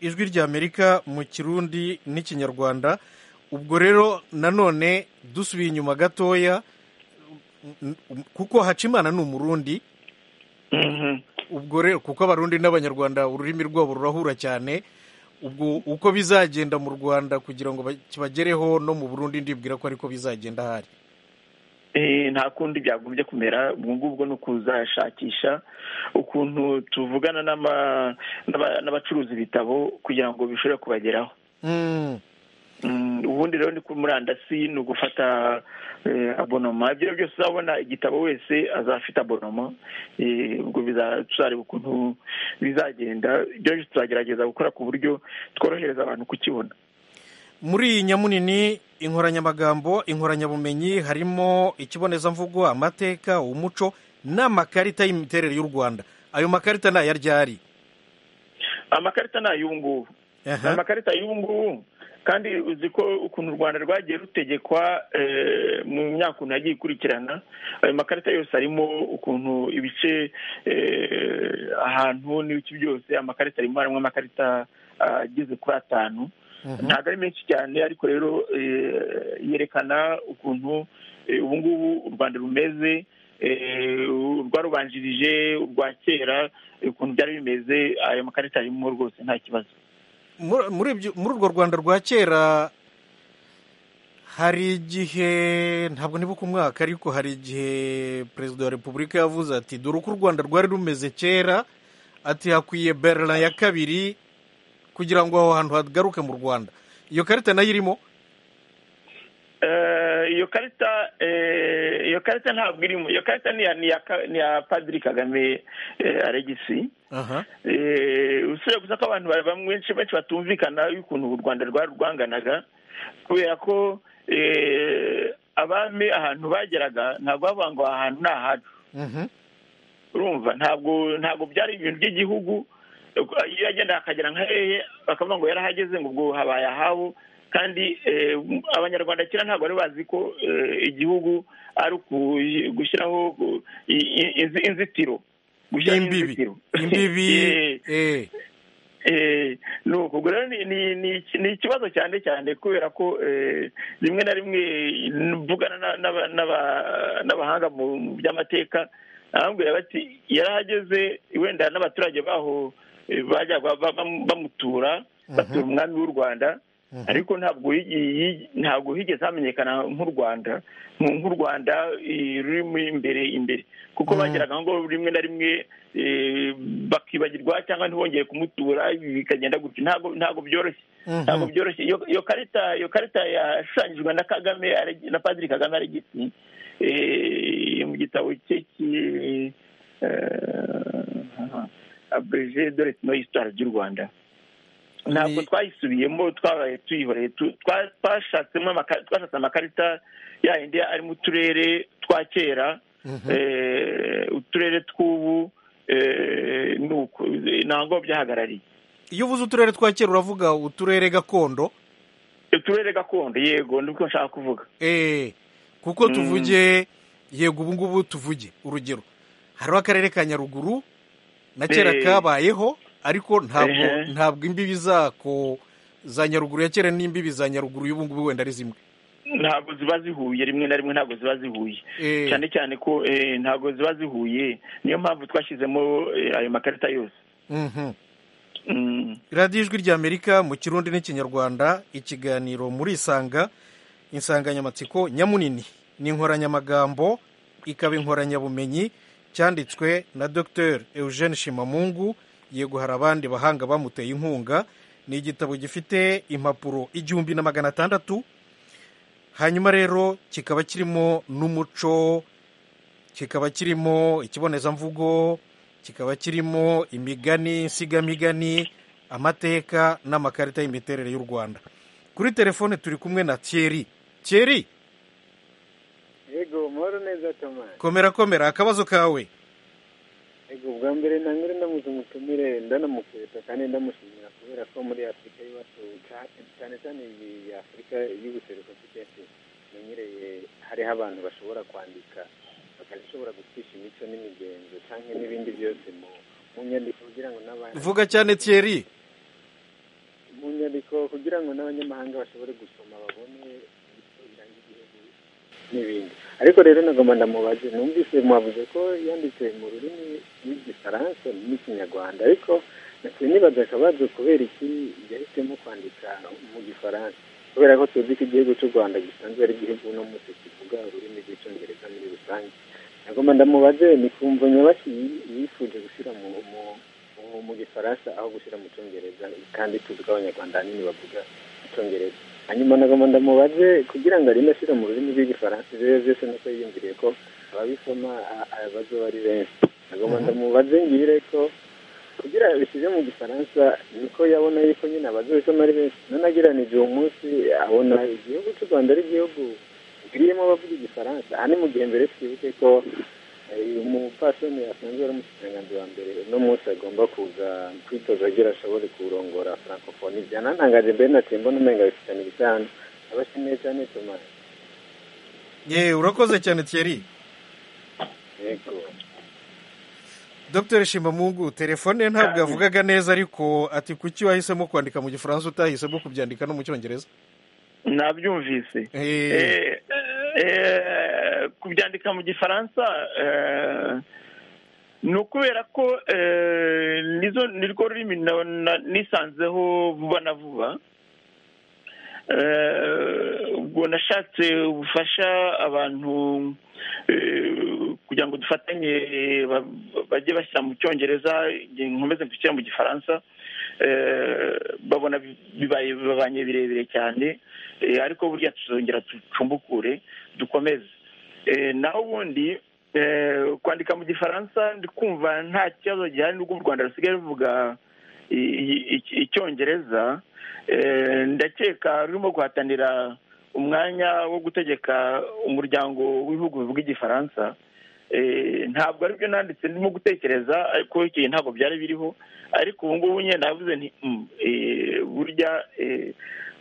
ijwi ry'amerika mu kirundi n'ikinyarwanda ubwo rero nanone dusubiye inyuma gatoya kuko hacimana ni umurundi ubwo rero kuko abarundi n'abanyarwanda ururimi rwabo rurahura cyane ubwo uko bizagenda mu rwanda kugira ngo kibagereho no mu burundi ndibwira ko ariko bizagenda ahari nta kundi byagombye kumera ubwo ngubwo ni ukuzashakisha ukuntu tuvugana n'abacuruza ibitabo kugira ngo bishobore kubageraho ubundi rero ni kuri murandasi ni ugufata abonoma ibyo byose uzabona igitabo wese azafite abonoma ubwo tuzareba ukuntu bizagenda ibyo byose tuzagerageza gukora ku buryo tworohereza abantu kukibona muri iyi nyamunini inkoranyamagambo inkoranyabumenyi harimo ikibonezamvugo amateka umuco n'amakarita y'imiterere y'u rwanda ayo makarita ni aya ryari amakarita ni ay'ubungubu ni amakarita y'ubungubu kandi uzi ko ukuntu u rwanda rwagiye rutegekwa mu myaka ukuntu yagiye ikurikirana ayo makarita yose arimo ukuntu ibice ahantu n'ibice byose amakarita arimo harimo amakarita ageze kuri atanu ntabwo ari menshi cyane ariko rero yerekana ukuntu ubu ngubu u rwanda rumeze urwarubanjirije urwa kera ukuntu byari bimeze ayo makarita arimo rwose nta kibazo muri urwo rwanda rwa kera hari igihe ntabwo nibuka umwaka ariko hari igihe perezida wa repubulika yavuze ati dore uko u rwanda rwari rumeze kera ati hakwiye berina ya kabiri kugira ngo aho hantu hagaruke mu rwanda iyo karita nayo irimo iyo karita iyo karita ntabwo irimo iyo karita ni iya padiri kagame aregisi usibye gusa ko abantu benshi benshi batumvikana y'ukuntu u rwanda rwari rwanganaga kubera ko abami ahantu bageraga ntabwo bavuga ngo aha hantu ni ahacu urumva ntabwo ntabwo byari ibintu by'igihugu iyo yagenda akagera nka hehe bakavuga ngo yarahageze ngo ubwo habaye ahabo kandi abanyarwanda kera ntabwo bari bazi ko igihugu ari gushyiraho inzitiro gushyiraho inzitiro imbibi nuko rero ni ikibazo cyane cyane kubera ko rimwe na rimwe mvugana n'abahanga mu by'amateka arambwira bati yarahageze wenda n'abaturage baho bajya bamutura batura umwami w'u rwanda ariko ntabwo ntabwo higeze hamenyekana nk'u rwanda nk'u rwanda rurimo imbere imbere kuko bageraga ngo rimwe na rimwe bakibagirwa cyangwa ntibongere kumutura bikagenda gutya ntabwo byoroshye ntabwo byoroshye iyo karita iyo karita yashushanyijwe na kagame na padiri kagame aregisi mu gitabo cye abeje dore no histoire ry'u rwanda ntabwo twayisubiyemo twabaye tuyihoreye twashatse amakarita yayindi ari mu turere twa kera uturere tw'ubu ntabwo byahagarariye iyo uvuze uturere twa kera uravuga uturere gakondo uturere gakondo yego nibwo nshaka kuvuga eee kuko tuvuge yego ubu ngubu tuvuge urugero hariho akarere ka nyaruguru na kera kabayeho ariko ntabwo ntabwo imbibi zako za nyaruguru ya kera n'imbibi za nyaruguru y'ubu ngubu wenda ari zimwe ntabwo ziba zihuye rimwe na rimwe ntabwo ziba zihuye cyane cyane ko ntabwo ziba zihuye niyo mpamvu twashyizemo ayo makarita yose radiyo ijwi ry'amerika mu kirundi n'ikinyarwanda ikiganiro muri isanga insanganyamatsiko nyamunini ni inkoranyamagambo ikaba inkoranyabumenyi cyanditswe na dr eugene shimamungu yego hari abandi bahanga bamuteye inkunga ni igitabo gifite impapuro igihumbi na magana atandatu hanyuma rero kikaba kirimo n'umuco kikaba kirimo ikibonezamvugo kikaba kirimo imigani insigamigani amateka n'amakarita y'imiterere y'u rwanda kuri telefone turi kumwe na thierry thierry yego muhoro neza tomasi komera komera akabazo kawe yego bwa mbere na mbere ndamuze umutumire ndanamukwita kandi ndamushimira kubera ko muri afurika y'iwacu cyane cyane iyi afurika y'ubuseruko akenshi menyereye hariho abantu bashobora kwandika bagashobora gucisha imico n'imigenzo cyangwa n'ibindi byose mu nyandiko kugira ngo n'abandi vuga cyane thierry mu nyandiko kugira ngo n'abanyamahanga bashobore gusoma babone ibiranga igihugu n'ibindi ariko rero nagomba ndamubaze numvise mwavuze ko yanditse mu rurimi rw'igifaransa n'ikinyarwanda ariko nibaza akabazo kubera iki yahisemo kwandika mu gifaransa kubera ko tuzi ko igihugu cy'u rwanda gisanzwe ari igihugu uno munsi kivuga ururimi rw'icyongereza muri rusange nagomba ndamubaze ni kumva nyabaki yifuje gushyira mu gifaransa aho gushyira mu cyongereza kandi tuzi ko abanyarwanda ahanini bavuga icyongereza hanyuma nagomba ndamubaze kugira ngo arinde ashyira mu rurimi rw'igifaransa ibyo byose nuko yiyumviriye ko ababisoma abazaba ari benshi nagomba ndamubaze ngire ko kugira ngo bishyize mu gifaransa niko yabona yuko nyine abazabisoma ari benshi nanageranije uwo munsi abona igihugu cy'u rwanda ari igihugu birimo abavuga igifaransa aha ni mu gihe mbere twibuke ko umupfasoni asanzwe ari umushikiranganzi wa mbere uno munsi agomba kuza kwitoza agira ashobore kurongora francophonie byanantangaje mbere na tembo n'umenga bifitanye ibisano abashimiye cyane tomasi yewe urakoze cyane thierry yego dr shimamungu telefone ntabwo yavugaga neza ariko ati kuki wahisemo kwandika mu gifaransa utahisemo kubyandika no mu cyongereza nabyumvise kubyandika mu gifaransa ni ukubera ko ni rwo rurimi nisanzeho vuba na vuba ubwo nashatse ubufasha abantu kugira ngo dufatanye bajye bashyira mu cyongereza nkomeze mfite mu gifaransa babona bibaye bibabanye birebire cyane ariko burya tuzongera ducumbukure dukomeze naho ubundi kwandika mu gifaransa kumva nta kibazo gihari n'ubwo u rwanda rusigaye ruvuga icyongereza ndakeka rurimo guhatanira umwanya wo gutegeka umuryango w'ibihugu bivuga igifaransa ntabwo aribyo nanditse ndimo gutekereza ariko ikintu ntabwo byari biriho ariko ubu ngubu nyine navuze nti burya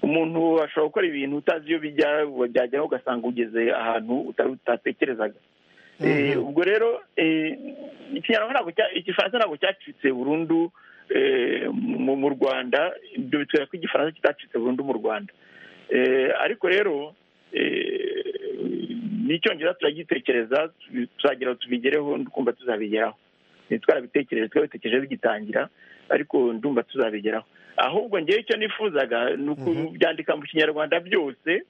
umuntu ashobora gukora ibintu utazi iyo bijya byajyaho ugasanga ugeze ahantu utatekerezaga ubwo rero igifaransa ntabwo cyacitse burundu mu rwanda ibyo bitwereka ko igifaransa kitacitse burundu mu rwanda ariko rero n'icyongereza turagitekereza tuzagira tubigereho twumva tuzabigeraho twarabitekereje twabitekereje bigitangira ariko ndumva tuzabigeraho ahubwo ngewe icyo nifuzaga ni ukubyandika mu kinyarwanda byose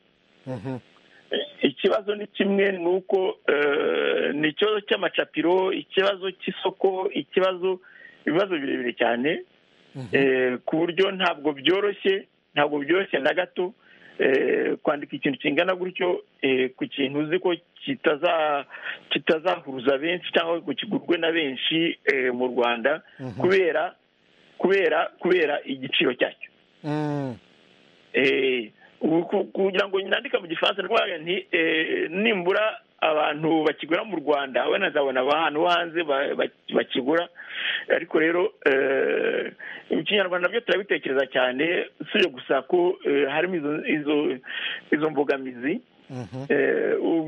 ikibazo ni kimwe ni uko ni ikibazo cy'amacapiro ikibazo cy'isoko ikibazo ibibazo birebire cyane ku buryo ntabwo byoroshye ntabwo byoroshye na gato kwandika ikintu kingana gutyo ku kintu uzi ko kitazahuza benshi cyangwa ngo kigurwe na benshi mu rwanda kubera kubera kubera igiciro cyacyo kugira ngo nandike mu gifaransa nti nimbura abantu bakigura mu rwanda banazabona ahantu hanze bakigura ariko rero mu kinyarwanda byo turabitekereza cyane usibye gusa ko harimo izo mbogamizi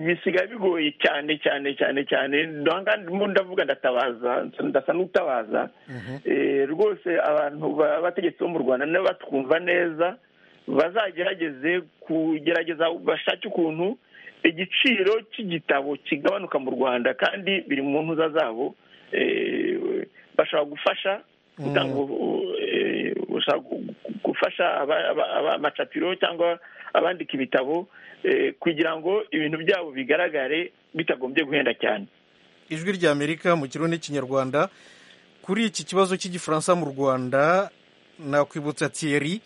bisigaye bigoye cyane cyane cyane cyane ndavuga ndatabaza ndasa n'utabaza rwose abantu abategetsi bo mu rwanda nabo batwumva neza bazagerageze kugerageza bashake ukuntu igiciro cy'igitabo kigabanuka mu rwanda kandi biri mu ntuza zabo bashobora gufasha gutanga gufasha amacapiro cyangwa abandika ibitabo kugira ngo ibintu byabo bigaragare bitagombye guhenda cyane ijwi rya amerika mu kirundi kinyarwanda kuri iki kibazo cy'igifaransa mu rwanda nakwibutsa tiyeri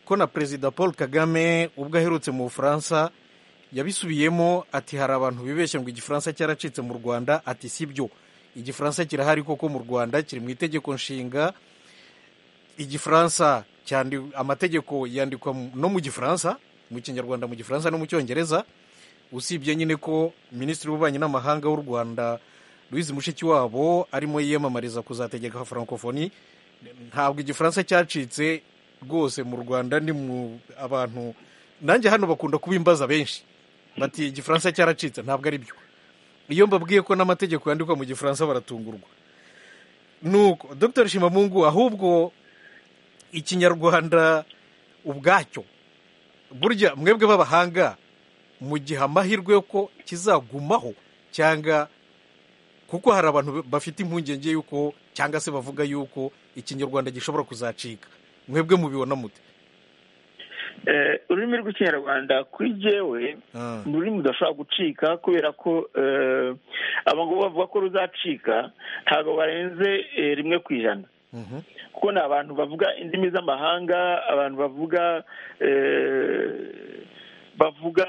ko na perezida paul kagame ubwo aherutse mu bufaransa yabisubiyemo ati hari abantu bibeshye ngo igifaransa cyaracitse mu rwanda ati si byo igifaransa kirahari koko mu rwanda kiri mu itegeko nshinga igifaransa amategeko yandikwa no mu gifaransa mu kinyarwanda mu gifaransa no mu cyongereza usibye nyine ko minisitiri w'ububanyi n'amahanga w'u rwanda Louise mushikiwabo arimo yiyamamariza kuzategeka francophonie ntabwo igifaransa cyacitse rwose mu rwanda ni mu abantu nanjye hano bakunda kubimbaza benshi bati igifaransa cyaracitse ntabwo ari byo iyo mbabwiye ko n'amategeko yandikwa mu gifaransa baratungurwa nuko dr shimamungu ahubwo ikinyarwanda ubwacyo burya mwebwe b'abahanga mu gihe amahirwe ko kizagumaho cyangwa kuko hari abantu bafite impungenge y'uko cyangwa se bavuga y'uko ikinyarwanda gishobora kuzacika mwebwe mubibona mute ururimi rw'ikinyarwanda kuri jyewe ni ururimi rudashobora gucika kubera ko abangabo bavuga ko ruzacika ntabwo barenze rimwe ku ijana kuko ni abantu bavuga indimi z'amahanga abantu bavuga bavuga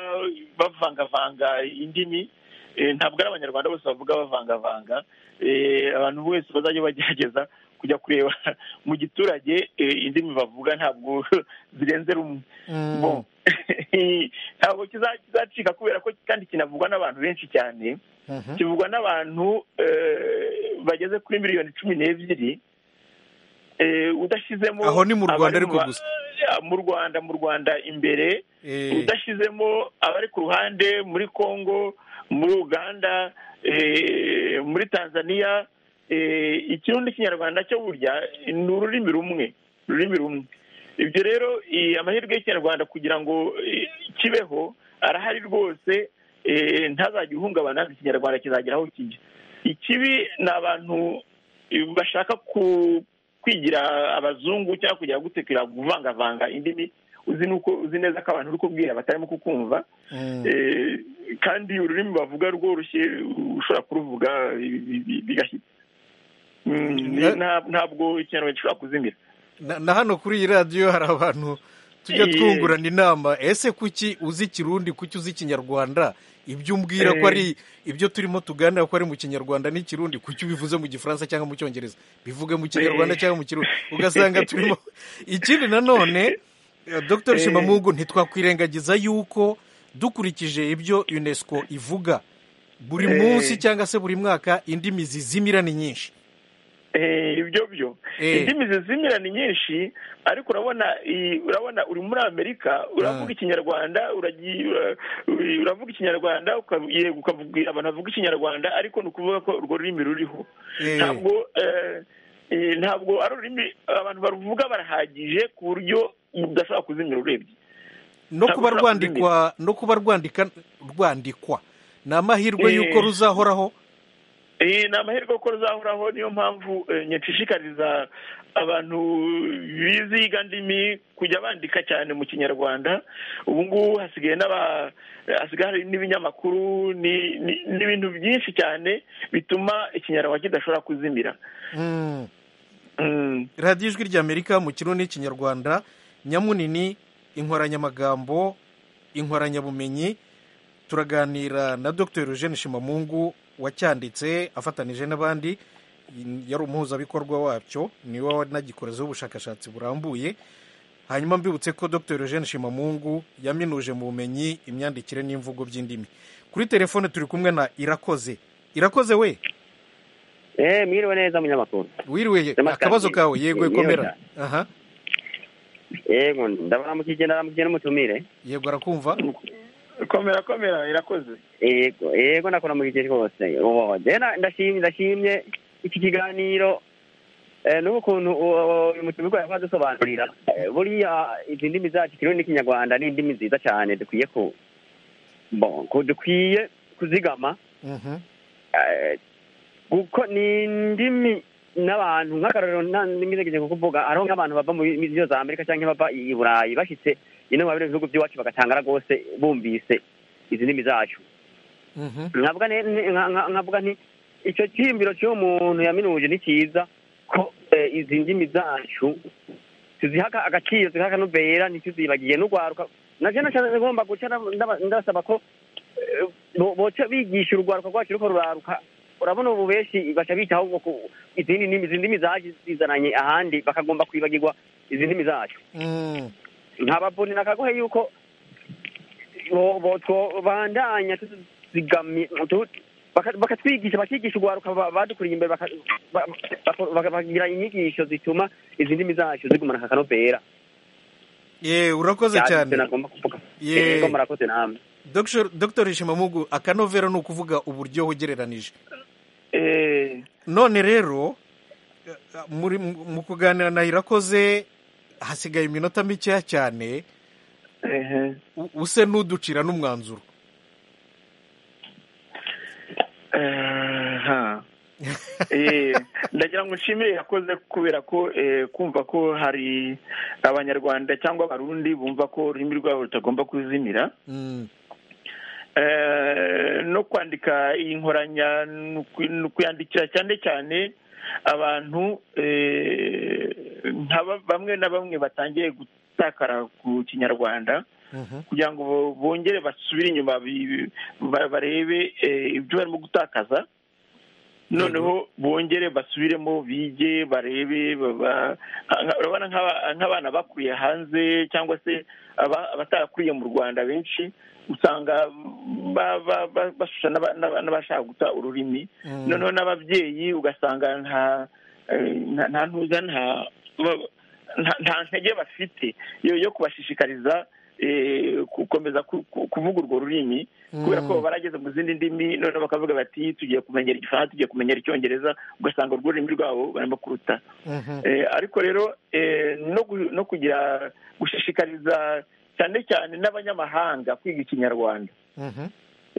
bavangavanga indimi ntabwo ari abanyarwanda bose bavuga bavangavanga abantu bose bazajya bagerageza kujya kureba mu giturage indimi bavuga ntabwo zirenze rumwe ntabwo kizacika kubera ko kandi kinavugwa n'abantu benshi cyane kivugwa n'abantu bageze kuri miliyoni cumi n'ebyiri udashyizemo aho ni mu rwanda ariko gusa mu rwanda mu rwanda imbere udashyizemo abari ku ruhande muri congo muri uganda muri tanzania ikirundi kinyarwanda cyo burya ni ururimi rumwe ururimi rumwe ibyo rero amahirwe y'ikinyarwanda kugira ngo kibeho arahari rwose ntazajya uhungabana ikinyarwanda kizagera aho kijya ikibi ni abantu bashaka kwigira abazungu cyangwa kugira gutekera kuvangavanga indimi uzi neza ko abantu uri kubwira batarimo kukumva kandi ururimi bavuga rworoshye ushobora kuruvuga bigashyitse ntabwo ikinyarwanda gishobora kuzimira na hano kuri iyi radiyo hari abantu tujya twungurana inama ese kuki uzi ikirundi kuki uzi ikinyarwanda ibyo umbwira ko ari ibyo turimo tuganira ko ari mu kinyarwanda n'ikirundi kuki ubivuze mu gifaransa cyangwa mu cyongereza bivuge mu kinyarwanda cyangwa mu kirundi ugasanga turimo ikindi nanone dr shimamungu ntitwakwirengagiza yuko dukurikije ibyo unesco ivuga buri munsi cyangwa se buri mwaka indimi zizimira ni nyinshi ibyo byo indimi zizimira ni nyinshi ariko urabona urabona uri muri amerika uravuga ikinyarwanda uravuga ikinyarwanda ukabwira abantu bavuga ikinyarwanda ariko ni ukuvuga ko urwo rurimi ruriho ntabwo ntabwo ari ururimi abantu baruvuga barahagije ku buryo udashobora kuzimira urebye no kuba rwandikwa no kuba rwandika rwandikwa ni amahirwe y'uko ruzahoraho ni amahirwe ko ruzahoraho niyo mpamvu nyashishikariza abantu bizi ndimi kujya bandika cyane mu kinyarwanda ubu ngubu hasigaye hari n'ibinyamakuru n'ibintu byinshi cyane bituma ikinyarwanda kidashobora kuzimira radiyo ijwi ry'amerika mu kirundi kinyarwanda nyamunini inkoranyamagambo inkoranyabumenyi turaganira na dr eugene shimamungu wacyanditse afatanije n'abandi yari umuhuzabikorwa wacyo niwe wanagikorezeho ubushakashatsi burambuye hanyuma mbibutse ko dr eugene shimamungu yaminuje mu bumenyi imyandikire n'imvugo by'indimi kuri telefone turi kumwe na irakoze irakoze we eee mwiriwe neza munyamakuru wiriwe Namaskar. akabazo kawe yego Yego, ikomera da. aha yego ndabaramukije ndabaramukije n'umutumire yego arakumva komera komera irakoze yego yego nakuramukije rwose ubu njyewe na- ndashimye ndashimye iki kiganiro eh, n'ukuntu uwo- uwo- uyu mutumire yakoze adusobanurira Eh, buriya izi ndimi zacu ikirundi n'ikinyarwanda ni indimi nziza cyane dukwiye ku bon ku- dukwiye kuzigama Mhm. Eh, kuko ni indimi n'abantu nk'akarorero nta ndimi zegeje kukuvuga ariho nk'abantu bava mu mi- iyo za amerika cyangwa bava i i burayi bashyitse ino mu bihugu by'iwacu bagatangara rwose bumvise izi ndimi zacu Mhm. nkavuga ne- ne- nka- nka- nkavuga nti icyo cyiyumviro cy'uwo muntu yaminuje ni cyiza ko eh, izi ndimi zacu tuziha aka- agaciro tuziha akanovera ntituzibagiye n'urwaruka navyo naca ngomba guca ndaba- ndasaba ko eh, bo- boca bigisha urugwaruka rwacu ruko ruraruka urabona ubu benshi baca bica ahubwo ku- izindi ndimi izi ndimi zacu zizananye ahandi bakagomba kwibagirwa izi ndimi zacu Mm. nkabavuni nakagohe yuko bo- bo- twobandanya tuzigamye tu- baka- bakatwigisha bakigisha urwaruka ba- badukuriye imbere baka- ba- baka- baka- bakagira inyigisho zituma izi ndimi zacu zigumana aka kanovera ye urakoze Byari cyane ibyo nagomba kuvuga Ye. Yego, murakoze namwe Dr. Dr. Shimamugu akanovera ni ukuvuga uburyo ugereranije eee none rero eh, muri mu mu kuganira na irakoze hasigaye iminota mikeya cyane ehe u- use n'uducira n'umwanzuro aha Eh, ndagira ngo nshimire yakoze kubera ko eh, kumva ko hari abanyarwanda cyangwa abarundi bumva ko ururimi rwabo rutagomba kuzimira Mm. Eh, no kwandika iyi nkoranya ni uku- ni ukuyandikira cyane cyane abantu eh, nka ba- bamwe na bamwe batangiye gutakara ku kinyarwanda Mhm. kugira ngo bo- bongere basubire inyuma bi- bi- ba- barebe eh, ibyo barimo gutakaza noneho bongere basubiremo bige barebe baba- nka- urabona nk'aba- nk'abana bakuriye hanze cyangwa se aba- abatakuriye mu rwanda benshi usanga ba- ba- ba- bashusha n'aba- n'aba- n'abashaka guta ururimi Mm. noneho n'ababyeyi ugasanga nta eh, nta- nta ntuza nta ba- nta- nta ntege bafite yo yo kubashishikariza eh, gukomeza ku- ku- kuvuga urwo rurimi kubera Mm. ko baba barageze mu zindi ndimi noneho bakavuga bati tugiye kumenyera igifaransa tugiye kumenyera icyongereza ugasanga urwo rurimi rwabo barimo kuruta Mhm. Eh, ariko rero eh, no gu- no kugira gushishikariza cyane cyane n'abanyamahanga kwiga ikinyarwanda Mhm.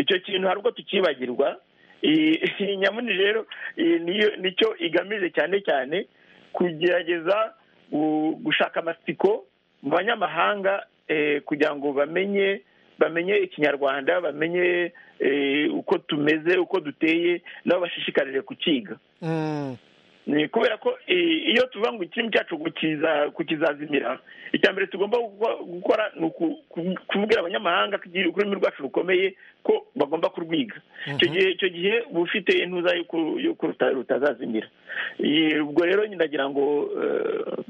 icyo kintu hari ubwo tukibagirwa Eh, iyi nyamuni rero eh, niyo- nicyo igamije cyane cyane kugerageza gu- gushaka amatsiko mu banyamahanga eh, kugira ngo bamenye bamenye ikinyarwanda bamenye eh, uko tumeze uko duteye nabo bashishikarire kukiga Mm. ni kubera ko eh, iyo tuvuga ngo ikirimi cyacu kukiza- kukizazimira icya mbere tugomba guko- gukora ni uku- ku- kubwira abanyamahanga ko igihe ururimi rwacu rukomeye ko bagomba kurwiga icyo gihe icyo gihe uba ufite intuza yo ku- yo ku ruta- rutazazimira Eh, ubwo rero nyine ndagira ngo eh,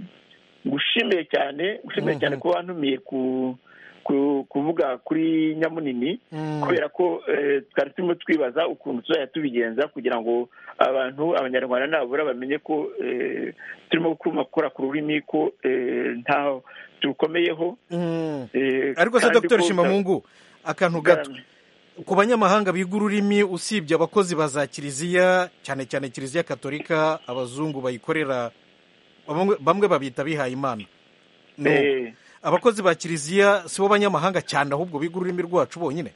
ngushimiye cyane gushimiye cyane kuba wantumiye ku ku- kuvuga kuri nyamunini Mm. kubera ko eh, twari turimo twibaza ukuntu tuzajya tubigenza kugira ngo abantu abanyarwanda nabura bamenye ko eh, turimo kuma- gukora ku rurimi ko eh, ntaho turukomeyeho Mm. eh, ariko se kandi Dr. ko- Shimamungu akantu gato ku banyamahanga biga ururimi usibye abakozi ba za kiliziya cyane cyane kiliziya katolika abazungu bayikorera bamwe- bamwe babita bihaye imana No. Eh, abakozi ba kiliziya si bo banyamahanga cyane ahubwo biga ururimi rwacu bonyine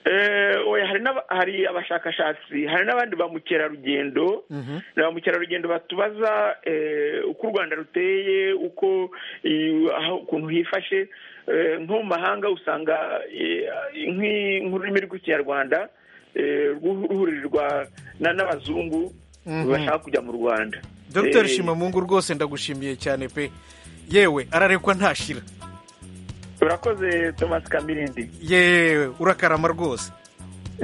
eh, oya, hari n'aba- hari abashakashatsi hari n'abandi ba mukerarugendo Mhm. ni ba mukerarugendo batubaza eh, uko u rwanda ruteye uko eh, aho ukuntu hifashe eh, nko mu mahanga usanga eh, nk'i- nk'ururimi rw'ikinyarwanda eh, ruhu- ruhurirwa na- n'abazungu Mhm. bashaka kujya mu rwanda dr Eh, shimamungu rwose ndagushimiye cyane pe yewe ararekwa ntashira urakoze thomas kamirindi yewe urakarama rwose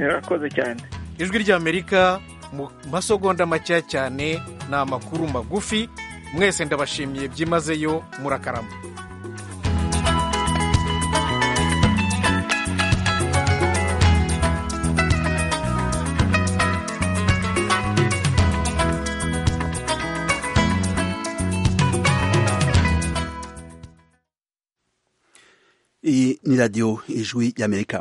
urakoze cyane ijwi ry'amerika mu masogonda makeya cyane ni amakuru magufi mwese ndabashimiye byimazeyo murakarama ni radiyo ijwi y'amerika